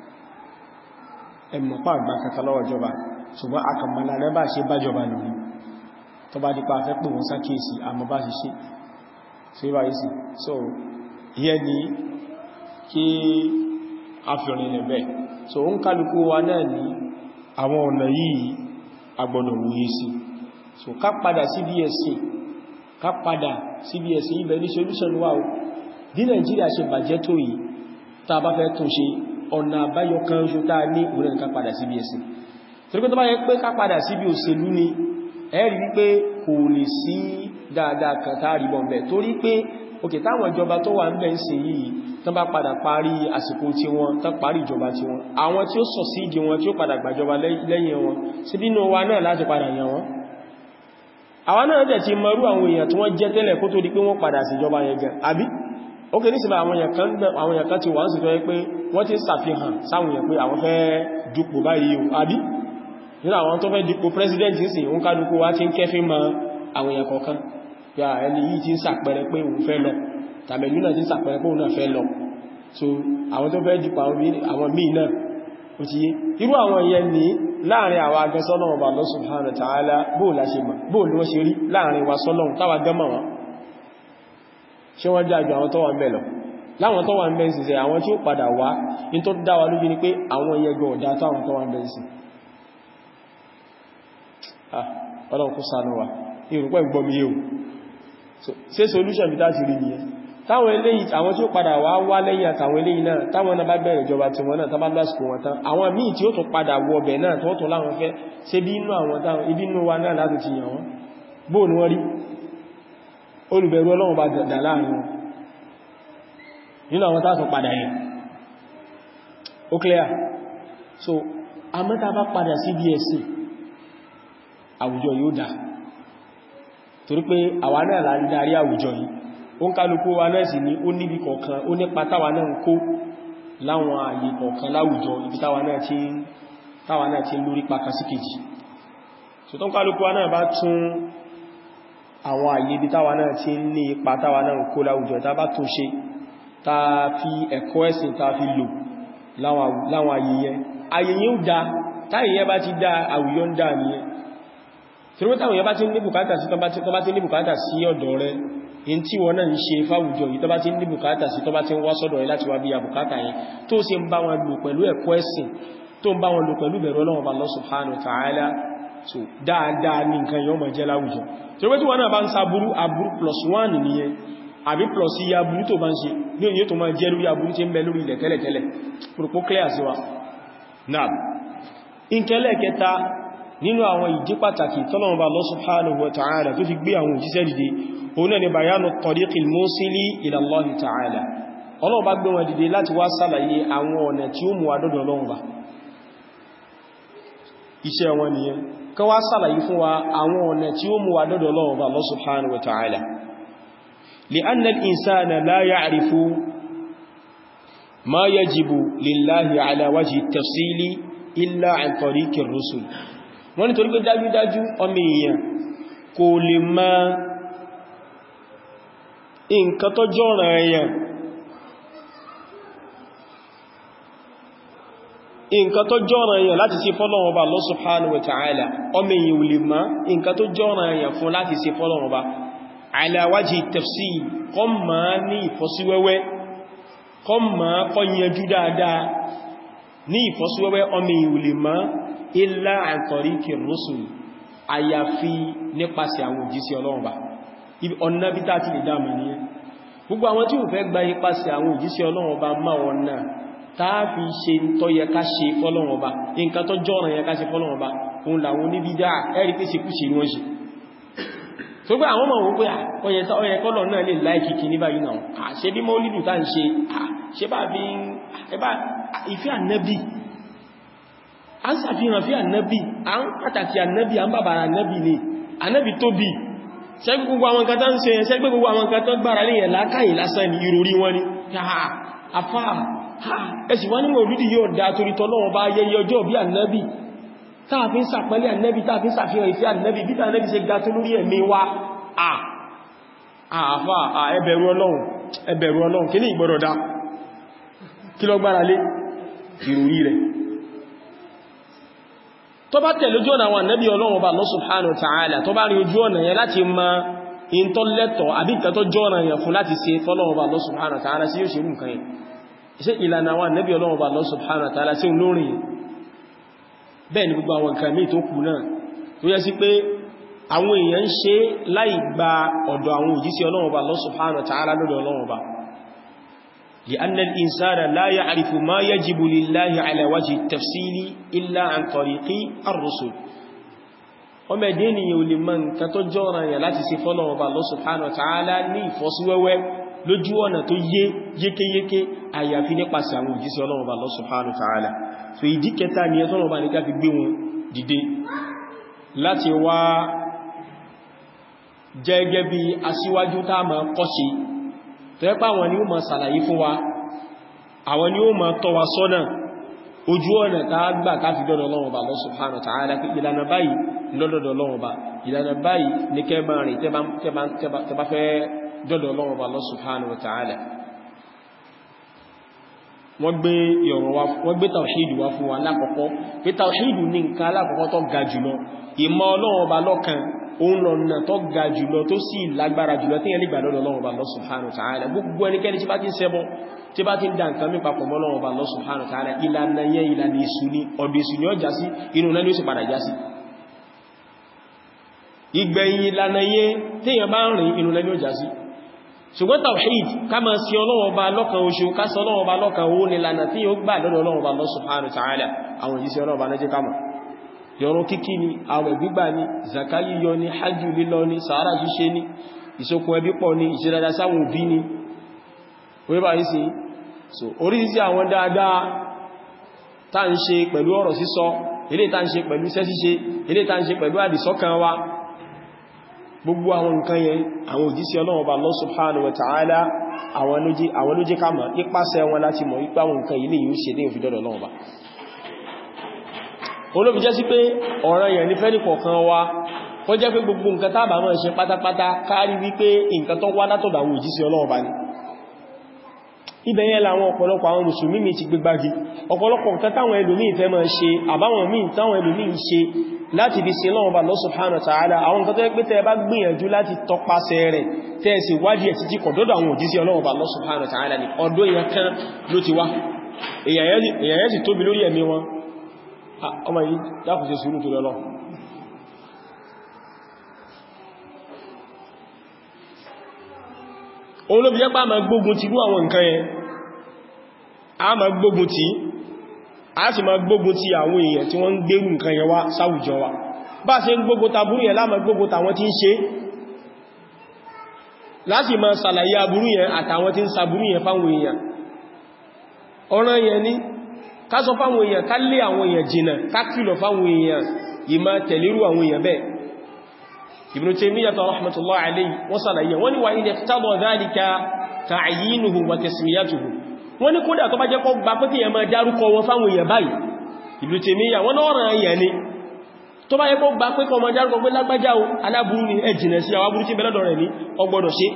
Speaker 1: ẹmọ̀ pà gbà kankan lọ́wọ́ ìjọba ṣùgbọ́n akàmàlà náà bá ṣe bájọba nù ní tó bá dípa fẹ́ pè wọ́n sákèsì àmọ́ bá ṣe ṣe sí báyìí sí so ìyẹn ni kí a fi ọ̀rìn rẹ̀ bẹ́ẹ̀ so ń kálukú wa náà ní àwọn ọ̀nà yìí agbọ́dọ̀ wòye sí so ká padà sí BSc ká padà sí BSc ibẹ̀ ní solution wà ó bí Nàìjíríà ṣe bàjẹ́ tó yìí tá bá fẹ́ tún ṣe ọ̀nà àbáyọ kan ṣo tá ní òun ká padà sí BSc torí pé tó bá yẹ pé ká padà sí bí òṣèlú ni ẹ rí wípé kò lè sí dáadáa kan tá rí bọ̀m̀bẹ̀ torí pé òkè táwọn ìjọba tó wà ń bẹ̀ ń ṣe yìí tán bá padà parí àsìkò tí wọn tán parí ìjọba tí wọn àwọn tí ó sọ sí ìdí wọn tí ó padà gbàjọba lẹ́yìn wọn sí bínú wa náà láti padà yàn wọn àwọn náà jẹ́ ti mọrú àwọn èèyàn tí wọ́n jẹ́ tẹ́lẹ̀ kó tó di pé wọ́n padà sí ìjọba yẹn gan àbí ókè ní síbà àwọn èèyàn kan ti wà ń sì tọ́ pé wọ́n ti ṣàfihàn sáwọn èèyàn pé àwọn fẹ́ dupò báyìí o àbí nínú àwọn tó fẹ́ dupò president sí ń kálukú wá ti ń kẹfí mọ àwọn èèyàn kọ̀ọ̀kan ya ẹni yìí ti ń sàpẹrẹ pé òun fẹ́ lọ tàbẹ̀lú náà ti ń sàpẹrẹ pé òun náà fẹ́ lọ so àwọn tó fẹ́ dupò àwọn míì náà ó ti yé irú àwọn ìyẹn ní láàrin àwọn agẹsọ́nà ọba Allah subhanahu wa ta'ala bóò láṣe mọ̀ bóò ní wọ́n ṣe rí láàrin wa sọ́lọ́run táwà gẹ́mọ̀ wọn ṣe wọ́n dájú àwọn tó wà ń bẹ̀ lọ láwọn tó wà ń bẹ̀ ń síṣẹ́ àwọn tí ó padà wá ní tó dá wa lójú ni pé àwọn ìyẹgbẹ̀ ọ̀dá táwọn tó wà ń bẹ̀ ń sí ọlọ́run kó ṣàánú wa ìrùpẹ́ gbọmí yóò ṣe solution bí láti rí nìyẹn táwọn eléyìí àwọn tí ó padà wá wá lẹ́yìn àtàwọn eléyìí náà táwọn náà bá bẹ̀rẹ̀ ìjọba tí wọ́n náà tàbá lásìkò wọn tán àwọn míì tí ó tún padà wọ ọbẹ̀ náà tó tún láwọn fẹ́ ṣe bí inú àwọn táwọn ibi inú wa náà láti ti yàn wọ́n bóò ni wọ́n rí olùbẹ̀rù ọlọ́run bá dà láàrin wọn nínú àwọn tásùn padà yẹn ó clear so àmọ́ta bá padà sí bí ẹ̀sìn àwùjọ yóò dá torí pé àwa náà là ń darí àwùjọ yìí ó ń kálukú wa náà sì ní ó níbi kọ̀ọ̀kan ó nípa táwa náà ń kó láwọn ààyè kọ̀ọ̀kan láwùjọ ibi táwa náà ti táwa náà ti lórí pàkà sí kejì so tó ń kálukú wa náà bá tún àwọn ààyè ibi táwa náà ti ní ipa táwa náà ń kó láwùjọ tá bá tún ṣe tá fi ẹ̀kọ́ ẹ̀sìn tá fi lò láwọn ààyè yẹn ààyè yẹn ó dá táyè yẹn bá ti dá àwùjọ ń dá nìyẹn tí ó táwọn yẹn bá ti ní bùkátà sí tọ́ bá ti ní bùkátà sí ọ̀dọ̀ rẹ̀ in tí wọ́n náà ń ṣe fáwùjọ yìí tó bá ti ní bùkátà sí tó bá ti ń wá sọ́dọ̀ rẹ̀ láti wá bí i bùkátà yẹn tó sì ń bá wọn lò pẹ̀lú ẹ̀kọ́ ẹ̀sìn tó ń bá wọn lò pẹ̀lú bẹ̀rù Ọlọ́run Allah subhanahu wa ta'ala so dáadáa ní nǹkan yọ́ mọ̀ jẹ́ láwùjọ tí ó pé tí wọ́n náà bá ń sa burú aburú plus one nìyẹn àbí plus iye aburú tó bá ń ṣe ní òyìn tó máa jẹ́ lórí aburú tí ń bẹ lórí ilẹ̀ tẹ́lẹ̀tẹ́lẹ̀ pòròpó clear sí wa náà ìkẹlẹ̀ kẹta nínú àwọn ìdí pàtàkì tọ́lọ́run bá Allah subhanahu wa ta'ala tó fi gbé àwọn òjíṣẹ́ dìde òun ni bayanu tariqil musili ila Allah ta'ala Ọlọ́run bá gbé wọn dìde láti wá sàlàyé àwọn ọ̀nà tí ó mú wa dọ́dọ̀ Ọlọ́run bá iṣẹ́ wọn nìyẹn kan wá sàlàyé fún wa àwọn ọ̀nà tí ó mú wa dọ́dọ̀ Ọlọ́run bá Allah subhanahu wa ta'ala li'anna al-insana la ya'rifu ma yajibu lillahi ala wajhi at-tafsili illa an tariqir rusul wọ́n ni torí pé dájúdájú ọmọ èèyàn kò lè máa nǹkan tó jọ́ràn èèyàn nǹkan tó jọ́ràn èèyàn láti ṣe fọ́lọ́run Ọba Allah subhanahu wa ta'ala ọmọ èèyàn ò lè máa nǹkan tó jọ́ràn èèyàn fún láti ṣe fọ́lọ́run Ọba ala wajhi tafsil kọ́ máa ní ìfọ́síwẹ́wẹ́ kọ́ máa kọ́ yanjú dáadáa ní ìfọ́síwẹ́wẹ́ ọmọ èèyàn ò lè máa illa an tariqir rusul àyàfi nípasẹ̀ àwọn òjíṣẹ́ Ọlọ́run bá ọ̀nà bí tá ti lè dáàmà ní ẹ gbogbo àwọn tí ó fẹ́ gba ipasẹ̀ àwọn òjíṣẹ́ Ọlọ́run bá máa wọn náà táà fi ṣe tó yẹ ká ṣe fọ́lọ́run bá nǹkan tó jọ́ràn yẹ ká ṣe fọ́lọ́run bá òun làwọn oníbídá ẹ̀rí pé ṣekúṣe wọ́n ṣe tó gbé àwọn ọmọ pé ọyẹ kọ́lọ̀ náà lè láìkì kì ní báyìí náà ṣe bí mọ́ lílù tá ń ṣe ṣe bá fi ìfẹ́ ànẹ́bì a ń sàfihàn fí ànẹ́bì a ń pàtàkì ànẹ́bì a ń bàbàrà ànẹ́bì ni ànẹ́bì tóbi ṣẹ́gbẹ́ gbogbo àwọn nǹkan tó ń ṣe ṣẹ́gbẹ́ gbogbo àwọn nǹkan tó gbára lè yẹ̀ lákàyè lásán ní ìròrí wọn ni àfá ẹ̀sì wọ́n nínú olúdí yóò dá torí tọ́lọ́wọ́ bá yẹyẹ ọjọ́ bí ànẹ́bì táàfin sàpẹ́lẹ̀ ànẹ́bì táàfin sàfihàn ìfẹ́ ànẹ́bì bí ànẹ́bì ṣe ga tó lórí ẹ̀mí wa àfá ẹbẹ̀rù Ọlọ́run ẹbẹ̀rù Ọlọ́run kí ní ìgbọ́dọ̀ dá kí lọ gbára lé ìròrí rẹ̀ tó bá tẹ̀lé ojú ọ̀nà àwọn ànábì Ọlọ́run Ọba Allah subhanahu wa ta'ala tó bá rí ojú ọ̀nà yẹn láti ma in tó lẹ́tọ̀ àbí nǹkan tó jọ́nà yẹn fún láti ṣe fọ́lọ́run Ọba Allah subhanahu wa ta'ala sí yóò ṣe rú nǹkan yẹn iṣẹ́ ìlànà àwọn ànábì Ọlọ́run Ọba Allah subhanahu wa ta'ala sí olórin yẹn bẹ́ẹ̀ ni gbogbo àwọn nǹkan míì tó kù náà tó yẹ sí pé àwọn èèyàn ń ṣe láì gba ọ̀dọ̀ àwọn òjíṣẹ́ Ọlọ́run Ọba Allah subhanahu wa ta'ala lọ́dọ̀ Ọlọ́run Ọba لأن الإنسان لا يعرف ما يجب لله على وجه التفصيل إلا عن طريق الرسل ọmọ ẹ̀dẹ́ ènìyàn ò lè mọ̀ nǹkan tó jọ́ra yà láti ṣe fọ́lọ́wọ́ bá Allah subhanahu wa ta'ala ní ìfọ́síwẹ́wẹ́ lójú ọ̀nà tó yé yékéyéké àyàfi nípasẹ̀ àwọn òjíṣẹ́ Ọlọ́run bá Allah subhanahu wa ta'ala so ìdí kẹta ni ẹ̀tọ́nà bá ní ká fi gbé wọn dìde láti wá jẹ́gẹ́ bí aṣíwájú tá máa kọ́ṣe tó ẹ́pá àwọn ni ó ma sàlàyé fún wa àwọn ni ó ma tọ́ wa sọ́nà ojú ọ̀nà tá gbà káfí dọ́dọ̀ Ọlọ́run Ọba Allah subhanahu wa ta'ala pé ìlànà báyìí lọ́dọ̀dọ̀ Ọlọ́run Ọba ìlànà báyìí ní kẹba rìn tẹba fẹ́ dọ́dọ̀ Ọlọ́run Ọba Allah subhanahu wa ta'ala wọ́n gbé ìọ̀rọ̀ wa wọ́n gbé tàwṣídù wá fún wa lákọ̀ọ́kọ́ pé tàwṣídù ní nǹkan alákọ̀ọ́kọ́ tó ga jùlọ ìmọ̀ Ọlọ́run Ọba lọ́kan òun lọ́nà tó ga jùlọ tó sì lágbára jùlọ tí ẹni gbàdọ́dọ̀ Ọlọ́run Ọba Allah subhanahu wa ta'ala gbogbo ẹnikẹ́ni tí bá ti ń ṣẹbọ tí bá ti ń dá nǹkan mí papọ̀ mọ́ Ọlọ́run Ọba Allah subhanahu wa ta'ala ìlànà yẹn ìlànà èṣù ni ọ̀dọ̀ èṣù ni ó já sí inú náà ni ó sì padà já sí ìgbẹ̀yìn ìlànà yẹn téèyàn bá ń rìn inú náà ni ó já sí ṣùgbọ́n tawhid ká máa sí Ọlọ́run Ọba lọ́kan oṣù ká sọ Ọlọ́run Ọba lọ́kan owó ni ìlànà tí ó gbà lọ́dọ̀ Ọlọ́run Ọba Allah subhanahu wa ta'ala àwọn ìjíṣẹ́ Ọlọ́run Ọba náà jẹ́ ká mọ̀ yọrún kíkí ni àwẹ̀ gbígbà ni zaka yíyọ ni hajjú lílọ ni sàárà ṣíṣe ni ìṣokùn ẹbí pọ̀ ni ìṣẹ́dada sáwọn òbí ni orí bá yí sí so oríṣìí àwọn dáadáa tá ń ṣe pẹ̀lú ọ̀rọ̀ sísọ ilé tá ń ṣe pẹ̀lú iṣẹ́ ṣíṣe ilé tá ń ṣe pẹ̀lú àdìsọ́kàn wa gbogbo àwọn nǹkan yẹn àwọn òjíṣẹ́ Ọlọ́run Ọba Allah subhanahu wa ta'ala àwọn ló jẹ́ ká mọ̀ nípasẹ̀ wọn láti mọ̀ wípé àwọn nǹkan ilé yìí ó ṣe dé ìfidọ́dọ̀ Ọlọ́run Ọba olóbi jẹ́ sí pé ọ̀ràn yẹn ní fẹ́ni kọ̀ọ̀kan wa kó jẹ́ pé gbogbo nǹkan tá bá máa ṣe pátápátá kárí wípé nǹkan tó wá látọ̀dọ̀ àwọn òjíṣẹ́ Ọlọ́run Ọba ni ibẹ̀ yẹn làwọn ọ̀pọ̀lọpọ̀ àwọn mùsùlùmí mi ti gbégbági ọ̀pọ̀lọpọ̀ nǹkan táwọn ẹlòmíì fẹ́ máa ṣe àbáwọn míì táwọn ẹlòmíì ṣe láti fi sin lọ́wọ́ bá Allah subhanahu wa ta'ala àwọn nǹkan tó yẹ pé tẹ́ bá gbìyànjú láti tọpasẹ̀ rẹ̀ tẹ́ sì wádìí ẹ̀ títí kọ̀dọ́dọ̀ àwọn òjíṣẹ́ Ọlọ́run bá Allah subhanahu wa ta'ala ní ọdún èèyàn kan ló ti wá èèyàn yẹn sì tóbi lórí ẹ̀mí wọn ọmọ yìí dákùn sí sùúrù tó lọ́lọ́ òun ló fi jẹ́ pá ma gbógun ti rú àwọn nǹkan yẹn a ma gbógun ti a sì ma gbógun ti àwọn èèyàn tí wọ́n ń gbérù nǹkan yẹn wá sáwùjọ wa bá ṣe ń gbógun ta burú yẹn láàmà gbógun ta wọ́n tí ń ṣe láti ma sàlàyé aburú yẹn àtàwọn tí ń sa burú yẹn fáwọn èèyàn ọ̀ràn yẹn ni ká sọ fáwọn èèyàn ká lé àwọn èèyàn jìnà ká kìlọ̀ fáwọn èèyàn ìmá tẹ̀lérú àwọn èèyàn bẹ́ẹ̀ Ibn Taymiyyah rahmatullahi alayhi wọ́n sàlàyé wọ́n ni wà ní ẹ̀kítàbọ̀ dhalika ta'yinuhu wa tasmiyatuhu wọ́n ní kódà tó bá jẹ́ kọ́ gbà pé kí èèyàn máa dárúkọ wọn fáwọn èèyàn báyìí Ibn Taymiyyah wọ́n náà ràn èèyàn ni tó bá yẹ kó gbà pé kọ́ máa dárúkọ pé lágbájá o aláburú ni ẹ jìnà sí àwọn aburú tí bẹ́lọ́dọ̀ rẹ̀ ní ọgbọ́dọ̀ ṣe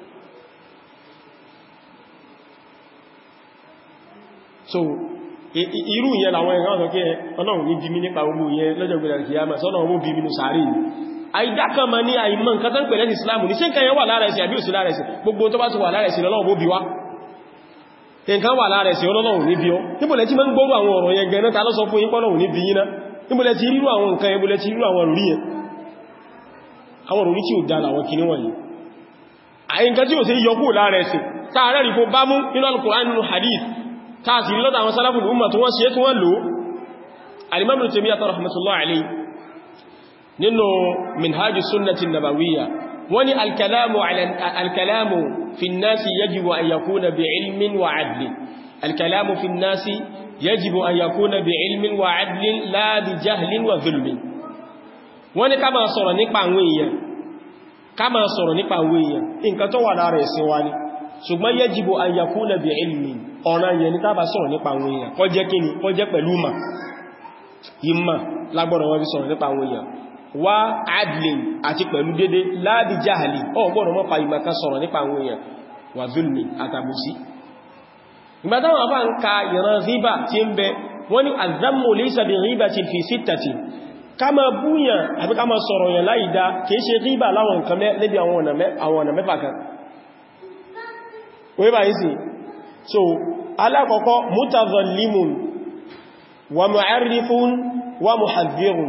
Speaker 1: so irú ìyẹn làwọn ẹ̀rọ ọ̀sọ̀ kí ọlọ́run ní bí mi nípa ogun ìyẹn lọ́jọ́ gbẹ̀rẹ̀ kìyàmà sọ́nà ọmọ bí mi ní sàárì àìdákan ma ní àìmọ̀ nǹkan tán pẹ̀lẹ́ ìsìláàmù ní ṣe nǹkan yẹn wà lára ẹ̀sìn àbí òsì lára ẹ̀sìn gbogbo tó bá ti wà lára ẹ̀sìn lọ́lọ́run bó bí wá nǹkan wà lára ẹ̀sìn ọlọ́run ní bí ọ níbòlẹ̀ tí ma ń gbọ́rù àwọn ọ̀rọ̀ yẹn gẹ̀ẹ́nà ta ló sọ fún yín pọ́lọ̀run ní bí yín ná níbòlẹ̀ tí rírú àwọn nǹkan ẹbòlẹ̀ tí rírú àwọn òrí yẹn àwọn òrí tí ò dá làwọn kìíní wọ̀nyí àyíká tí ò sí yọkú lára ẹ̀sìn táàrẹ́ rí kó bá mú nínú Al-Qur'an nínú hadith táàsì lọ́dọ̀ àwọn salaful umma tí wọ́n ṣe tí wọ́n lò al-Imam Ibn Taymiyyah rahmatullahi alayhi nínú minhaj sunnati nabawiyya wọ́n ní al-kalamu al-kalamu fi an-nasi yajibu an yakuna bi ilmin wa adlin al-kalamu fi an-nasi yajibu an yakuna bi ilmin wa adlin la bi jahlin wa zulmin wọ́n ní ká máa sọ̀rọ̀ nípa àwọn èèyàn ká máa sọ̀rọ̀ nípa àwọn èèyàn nǹkan tó wà lára ẹ̀sìn wa ni ṣùgbọ́n yajibu an yakuna bi ilmin ọ̀nà yẹn ní tábà sọ̀rọ̀ nípa àwọn èèyàn kó jẹ́ kíni kó jẹ́ pẹ̀lú ma ìmà lágbọ́dọ̀ wọ́n fi sọ̀rọ̀ nípa àwọn èèyàn wá adlin àti pẹ̀lú dédé láàbí jáhàlì ọgbọ́dọ̀ mọ́ fa ìmà kan sọ̀rọ̀ nípa àwọn èèyàn wà zulmi àtàbùsí ìgbàtàwọn afá ń ka ìran ríbà tí ń bẹ wọ́n ní azammu laysa bi ghibatin fi sittati ká máa búyàn àbí ká máa sọ̀rọ̀ yàn láìdá kìí ṣe ríbà láwọn nǹkan lẹ́bí àwọn ọ̀nà mẹ́fà kan wọ́n bá yìí sí so alákọ̀ọ́kọ́ mutazallimun wa mu'arrifun wa muhadhdhirun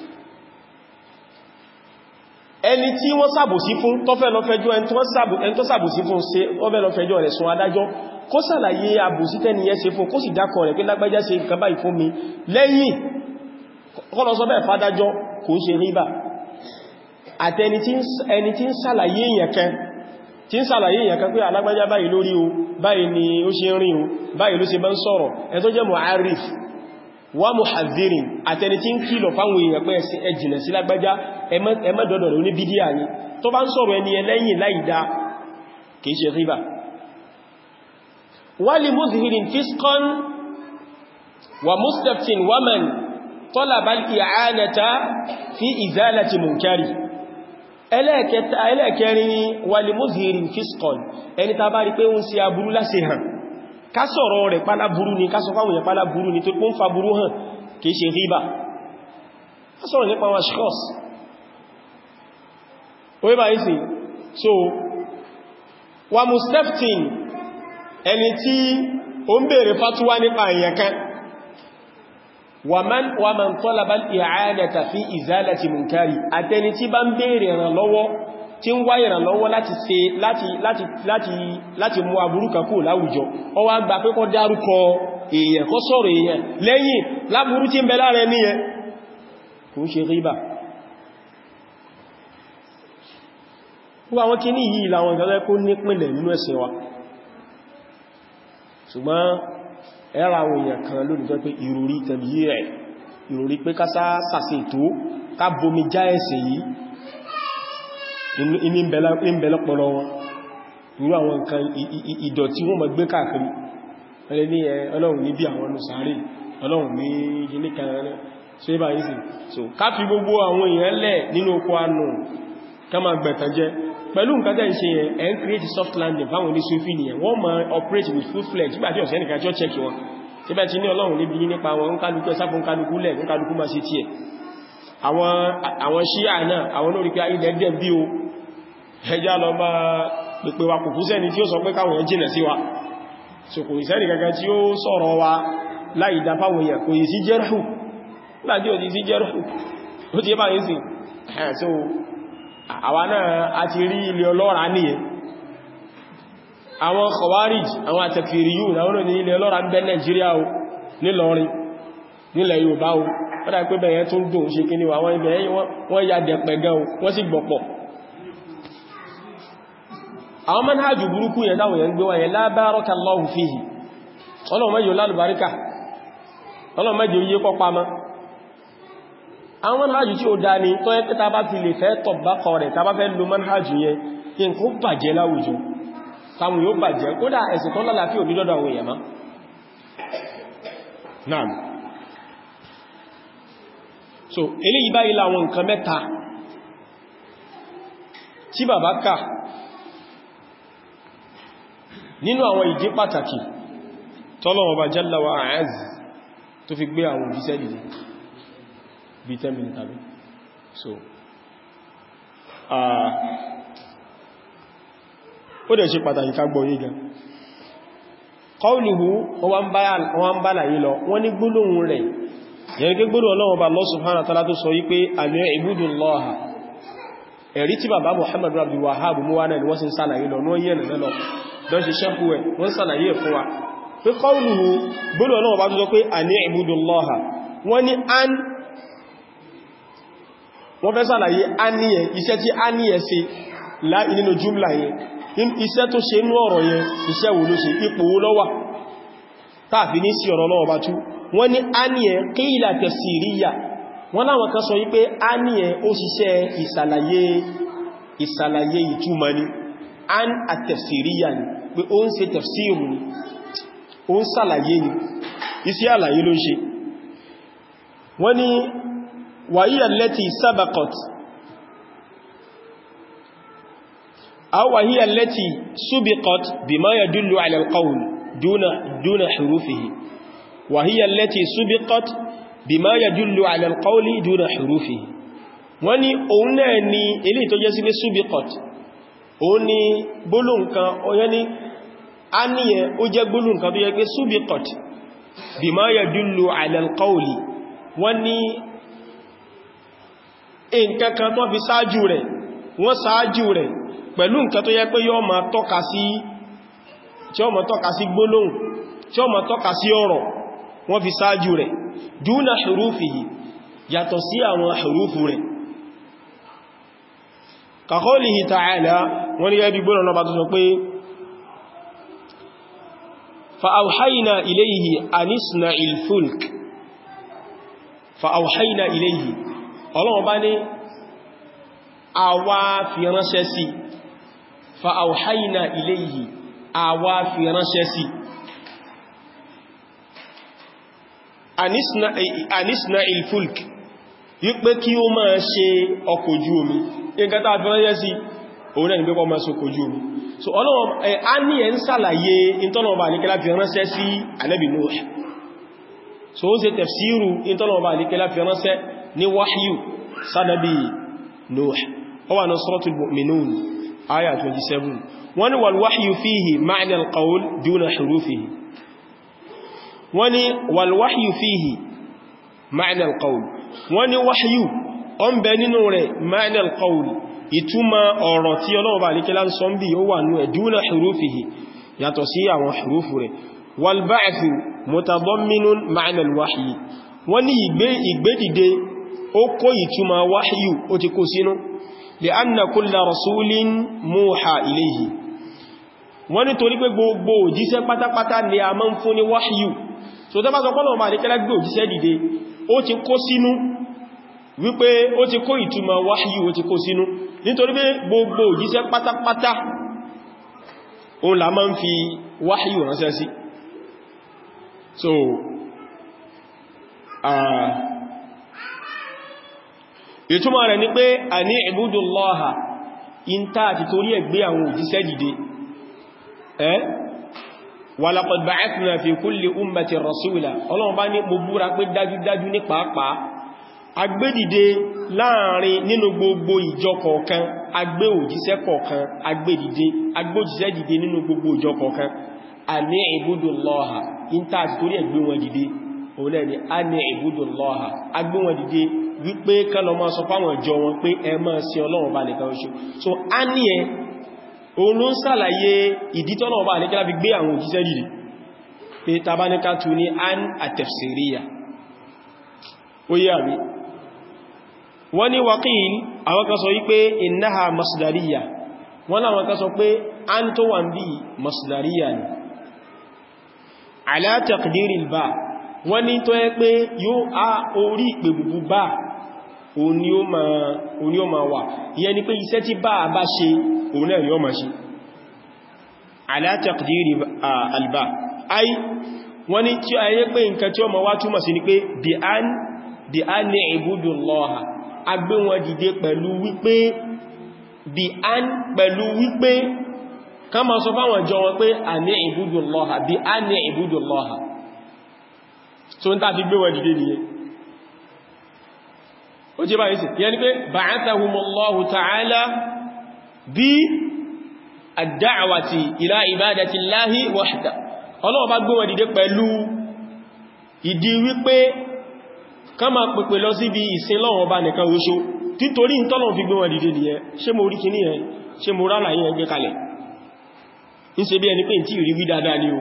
Speaker 1: ẹni tí wọ́n sàbòsí fún tó fẹ́ lọ fẹjọ́ ẹni tó sàbòsí fún ṣe ó fẹ́ lọ fẹjọ́ rẹ̀ sún adájọ́ kó sàlàyé àbòsí tẹ́niyẹ ṣe fún kó sì dákọ̀ rẹ̀ pé lágbájá ṣe nǹkan báyìí fún mi lẹ́yìn kọ́lọ sọ bẹ́ẹ̀ fádájọ́ kò ṣe ríbà àti ẹni tí ń sàlàyé èèyàn kan tí ń sàlàyé èèyàn kan pé alágbájá báyìí lórí o báyìí ni ó ṣe ń rí o báyìí ló ṣe bá ń sọ̀rọ̀ ẹ tó jẹ́ mu'arrif wa muhadhirin àtẹni tí ń kìlọ̀ fáwọn èèyàn pé ẹ jìnà sí lágbájá ẹmẹ́dọ̀dọ̀ ló ní bídíà ní tó bá ń sọ̀rọ̀ ẹni ẹlẹ́yìn láìdá kìí ṣe ríbà wa li muzhirin fisqan wa mustaftin wa man talaba al-i'anata fi izalati munkari ẹlẹ́ẹ̀kẹrin ni wàlì muzhirin fiskon ẹni ta bá rí pé ń ṣe aburú láṣe hàn ká sọ̀rọ̀ rẹ̀ pálá burú ni ká sọ fáwọn èèyàn pálá burú ni tó pún fa burú hàn kìí ṣe ríbà ká sọ̀rọ̀ nípa wọn ṣkọ́s orí bá ìsìn so wa mustaftin ẹni tí ó ń bèèrè fatuwa nípa èèyàn kan ومن ومن طلب الإعانة في إزالة منكر àtẹni tí bá ń béèrè ìrànlọ́wọ́ tí ń wá ìrànlọ́wọ́ láti ṣe láti láti láti láti mú aburú kan kúrò láwùjọ ó wá gbà pé kó dárúkọ èèyàn kó sọ̀rọ̀ èèyàn lẹ́yìn láburú tí ń bẹ lára ẹni yẹn kò ń ṣe ríbà wọ́n àwọn kí ní yìí làwọn ìgbàlẹ́ kó nípìnlẹ̀ nínú ẹ̀sìn wa ṣùgbọ́n ẹ̀rà àwọn èèyàn kan lónìí tó pé ìròrí tẹ̀bí rẹ̀ ìròrí pé ká sàṣe tó ká bomi já ẹ̀sẹ̀ yìí ní ìbẹ̀lọpọ̀lọ wọn irú àwọn nǹkan ìdọ̀tí wọ́n mọ̀ gbé káàkiri ẹlẹ́ ní ọlọ́run ní bí àwọn nùsàárì ọlọ́run ní gíní kan rẹ̀ ṣe bá yìí sí so ká fi gbogbo àwọn èèyàn lẹ̀ nínú oko anù ká máa gbẹ̀tàn jẹ pẹ̀lú nǹkan tẹ́ ń ṣe yẹn ẹ̀ ń create soft landing fáwọn ní sufi nìyẹn wọ́n máa operate with full fledged nígbà tí ọ̀sẹ̀ nìkan tí ó check wọn tí bá ti ní ọlọ́run níbi nípa wọn ń kálukú ẹsáfún kálukú lẹ̀ ń kálukú máa ṣe tí ẹ̀ àwọn ṣíà náà àwọn lórí pé ilẹ̀ dẹ̀ bí o ẹjá lọ bá pèpè wa kò fún sẹ́ni tí ó sọ pé káwọn èèyàn jìnà sí wa so kò ìsẹ́ni kankan tí ó sọ̀rọ̀ wa láì dá fáwọn èèyàn kò yìí sí jẹ́rù láti ò ti sí jẹ́rù ó ti bá yìí sí so àwa náà a ti rí ilé ọlọ́ra nìyẹn àwọn khawarij àwọn àtẹ̀kìrìyù náà ní ilé ọlọ́ra ń bẹ Nàìjíríà o nílọrin nílẹ̀ Yorùbá o wọ́n pé bẹ̀yẹn tún dùn ṣe kí ní àwọn ibẹ̀ wọ́n ya dẹ̀pẹ̀ gan wọ́n sì gbọ̀pọ̀ àwọn manhajù burúkú yẹn dáwọn yẹn gbé wọ́n yẹn la barakallahu fihi ọlọ́run mẹ́jọ lálùbáríkà ọlọ́run mẹ́jọ yíé pọ́pá mọ́ àwọn manhajù tí ó dá ní tó yẹ pẹ́ta bá fi lè fẹ́ tọ̀bákọ rẹ̀ ta bá fẹ́ lo manhajù yẹn kí n kó bàjẹ́ láwùjọ táwọn yóò bàjẹ́ kódà ẹ̀sìn tó lálàáfíà òní lọ́dọ̀ àwọn èèyàn má Naam so eléyìí báyìí láwọn nǹkan mẹ́ta tí bàbá kà nínú àwọn ìdí pàtàkì tọ́lọ̀wọ̀ bá jalla wa a'az tó fi gbé àwọn òjíṣẹ́ dìde bí 10 minutes tàbí so ó dẹ̀ ṣe pàtàkì ká gbọ́ yí gan qawluhu wọ́n bá láyé lọ wọ́n ní gbólóhùn rẹ̀ yẹn gẹ́ gbólóhùn Ọlọ́run bá Allah subhanahu wa ta'ala tó sọ wípé àmì ibudullaha ẹ̀rí tí bàbá Muhammad Abdul Wahhab mú wá náà ni wọ́n sì ń sàlàyé lọ ní wọ́n yẹ́ nìyàn lọ lọ ṣe ṣẹ́kú ẹ̀ wọ́n sàlàyé fún wa pé qawluhu gbólóhùn Ọlọ́run bá tó sọ pé àní ibudullaha wọ́n ní an wọ́n fẹ́ sàlàyé aníyẹ iṣẹ́ tí aníyẹ ṣe láì nínú jùmlà yẹn iṣẹ́ tó ṣe nú ọ̀rọ̀ yẹn iṣẹ́ wo ló ṣe ipò wo ló wà táàfi ní sí ọ̀rọ̀ lọ́wọ́ bá tú wọ́n ní aníyẹ qila tafsiriyya wọ́n láwọn kan sọ wípé aníyẹ ó ṣiṣẹ́ ìsàlàyé ìsàlàyé ìtumọ̀ ni an at-tafsiriyya ni pé ó ń ṣe tafsiru ni ó ń sàlàyé ni iṣẹ́ àlàyé ló ń ṣe wọ́n ní وهي التي سبقت أو وهي التي سبقت بما يدل على القول دون, دون حروفه وهي التي سبقت بما يدل على القول دون حروفه wọ́n ní òun náà ni ilé tó jẹ́ sí pé subikot òun ni gbólóǹkan ọyẹ́ ní a níyẹ ó jẹ́ gbólóǹkan tó jẹ́ pé subikot bima yadullu ala alqawli wọ́n ní nǹkan kan tó fi sáájú rẹ̀ wọ́n sáájú rẹ̀ pẹ̀lú nǹkan tó yẹ pé yọ́ ma tọ́ka sí tí ó ma tọ́ka sí gbólóhùn tí ó ma tọ́ka sí ọ̀rọ̀ wọ́n fi sáájú rẹ̀ dúnà hurufihi yàtọ̀ sí àwọn hurufu rẹ̀ ka qawlihi ta'ala wọ́n ni yẹ́bí gbólóhùn náà bá tó sọ pé fa'auhaina ilayhi anisna ilfulk fa'auhaina ilayhi ọlọ́run bá ní àwa fi ránṣẹ́ sí fa àwòháyìnà ilayhi àwa fi ránṣẹ́ sí anisna ilfulk wípé kí ó máa ṣe ọkọ̀ ojú omi nǹkan tàà fi ránṣẹ́ sí òun náà ni pẹ́pọ̀ máa ṣe ọkọ̀ ojú omi so ọlọ́run a ní ẹ̀ ń sàlàyé ìtọ́nàọba àníkẹ́lá fi ránṣẹ́ sí Ànábì Nuh so ó ṣe tafsiru ìtọ́nàọba àníkẹ́lá fi ránṣẹ́ ní wáhíyù sádàbí Nuh ó wà ní Suratul Mu'minun aya 27 wọ́n ní wal wahyu fihi ma'na al-qawl duna hurufihi wọ́n ní wal wahyu fihi ma'na al-qawl wọ́n ní wahyu ó ń bẹ nínú rẹ̀ ma'na al-qawl ìtumọ̀ ọ̀rọ̀ tí Ọlọ́run bá níkẹ́lá ń sọ bí ó wà ní ẹ̀ duna hurufihi yàtọ̀ sí àwọn hurufu rẹ̀ wal ba'thu mutadamminun ma'na al-wahyi wọ́n ní ìgbédìde ó kó ìtumọ̀ wáhíyù ó ti kó sínú lè anna kulla rasulin múha iléhì wọ́n ní torí pé gbogbo òjíṣẹ́ pátápátá ni a máa ń fún ní wáhíyù so tó bá sọ pọ́lọ̀ bá àríkẹ́lá gbé òjíṣẹ́ dìde ó ti kó sínú wípé ó ti kó ìtumọ̀ wáhíyù ó ti kó sínú nítorí pé gbogbo òjíṣẹ́ pátápátá òun la máa ń fi wáhíyù ránṣẹ́ sí so ìtumọ̀ rẹ̀ ni pé a ní ìbúdùlọ́ha in ta àti torí ẹgbẹ́ àwọn òjíṣẹ́ dìde ẹ́ walaqad ba'athna fi kulli ummatin rasula ọlọ́run bá ní mo búra pé dájúdájú ní pàápàá agbédìde láàrin nínú gbogbo ìjọ kọ̀ọ̀kan agbé òjíṣẹ́ kọ̀ọ̀kan agbédìde agbójíṣẹ́ dìde nínú gbogbo ìjọ kọ̀ọ̀kan a ní ìbúdùlọ́ha in ta àti torí ẹgbẹ́ wọn dìde òun náà ni a ní ìbúdùlọ́ha agbé wọn dìde wípé kálọ máa sọ fáwọn ìjọ wọn pé ẹ máa sin ọlọ́run bá nìkan oṣù so a ní ẹ òun ló ń sàlàyé ìdítọ́lọ́run bá nìkan láti gbé àwọn òjíṣẹ́ dìde pé tàbáníká tu ní an àtẹ̀fsìríyà ó yé àrí wọ́n ní waqil àwọn kan sọ wípé innaha masdariya wọ́n láwọn kan sọ pé an tó wà ń bí masdariya ni ala taqdiril ba wọ́n ní tó yẹ pé yóò á orí ìpè bùbù bá òní ó ma wà ìyẹn ni pé iṣẹ́ tí bá bá ṣe òun náà ni ó ma ṣe ala taqdiri alba ai wọ́n ní tí a yẹ pé nǹkan tí ó ma wá túmọ̀ sí ni pé bí a ní ìbúdù lọ́ha agbé wọn dìde pẹ̀lú wípé bí a pẹ̀lú wípé ká ma sọ fáwọn jọ wọn pé a ní ìbúdù lọ́ha bí a ní ìbúdù lọ́ha so n ta fi gbé wọn dìde nìyẹn ó jẹ́ báyìí sí yẹn ni pé ba'athahumullahu ta'ala bí ad-da'wati ila ibadati llahi wahda Ọlọ́run bá gbé wọn dìde pẹ̀lú ìdí wípé ká máa pèpè lọ síbi ìsìn Ọlọ́run bá nìkan oṣo títorí ìtọ́lọ̀ fi gbé wọn dìde nìyẹn ṣé mo rí kìíní yẹn ṣé mo rálà yẹn gbé kalẹ̀ ń ṣe bí ẹni pé tí ìrí wí dáadáa ni o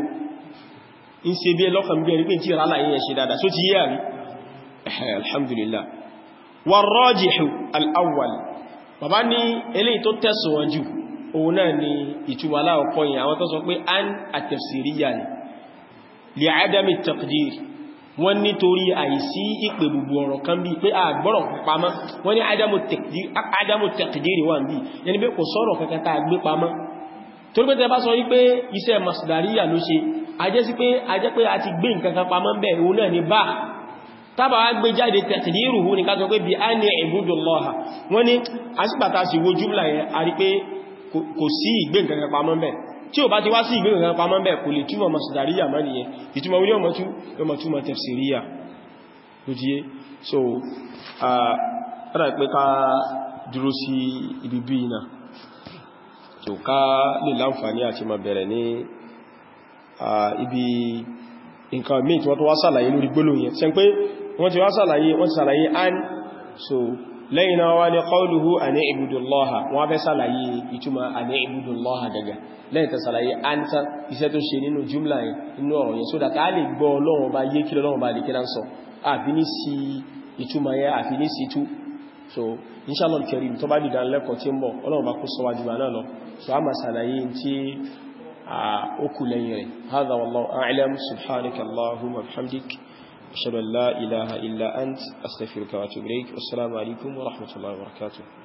Speaker 1: ń ṣe bí ẹlọ́kàn bí ẹni pé tí ìrálà yẹn ṣe dáadáa só ti yé àrí alhamdulillah wàrọ́jìhù al'awwal bàbá ní eléyìí tó tẹ́sùwọ̀n jù òun náà ni ìtumọ̀ aláwọ̀kọ́ yìí àwọn tó sọ pé an àtẹ̀fsìríyà ni lè adami taqdir wọ́n nítorí àìsí ìpè gbogbo ọ̀rọ̀ kan bí pé àgbọ́rọ̀ pamọ́ wọ́n ní adamu taqdir wà bí yẹni pé kò sọ̀rọ̀ kankan tá gbé pamọ́ torí pé tẹ bá sọ wípé iṣẹ́ masdariya ló ṣe ajẹ́ sí pé ajẹ́ pé a ti gbé nǹkan kan pamọ́ bẹ́ẹ̀ òun náà ni bá tábà wá gbé jáde taqdiruhu ní ká sọ pé bí a ní ibudullaha wọ́n ní asípàtà sí wo jùmlà yẹn a rí pé kò sí ìgbé nǹkan kan pamọ́ bẹ́ẹ̀ tí ó bá ti wá sí ìgbé nǹkan pamọ́ bẹ́ẹ̀ kò lè túmọ̀ masdariya mọ́ nìyẹn ìtumọ̀ wí ọmọ tú ọmọ túmọ̀ tafsiriya lójíyé so ara pé ká dúró sí ibi bí iná tó ká lè láǹfààní àti ma bẹ̀rẹ̀ ní ibi nǹkan míì tí wọ́n tó wá sàlàyé lórí gbólóhùn yẹn ṣe pé wọ́n ti wá sàlàyé wọ́n ti sàlàyé an so lẹ́yìn náà wá ní qawluhu àní ibudullaha wọ́n fẹ́ sàlàyé ìtumọ̀ àní ibudullaha daga lẹ́yìn tẹ́ sàlàyé an ta iṣẹ́ tó ṣe nínú jùmlà yẹn nínú ọ̀rọ̀ yẹn so that a lè gbọ́ Ọlọ́run bá yé kí Ọlọ́run bá lè kíra ń sọ àfi ní sí ìtumọ̀ yẹn àfi ní sí tú so inshallah al-karim tó bá dìdá lẹ́kọ̀ọ́ tí ń bọ̀ Ọlọ́run bá kó sọ wájú náà lọ so a máa sàlàyé tí ó kù lẹ́yìn rẹ̀ hadha wallahu a'lam subhanaka allahumma wa bihamdik أشهد أن لا إله إلا أنت أستغفرك وأتوب إليك والسلام عليكم ورحمة الله وبركاته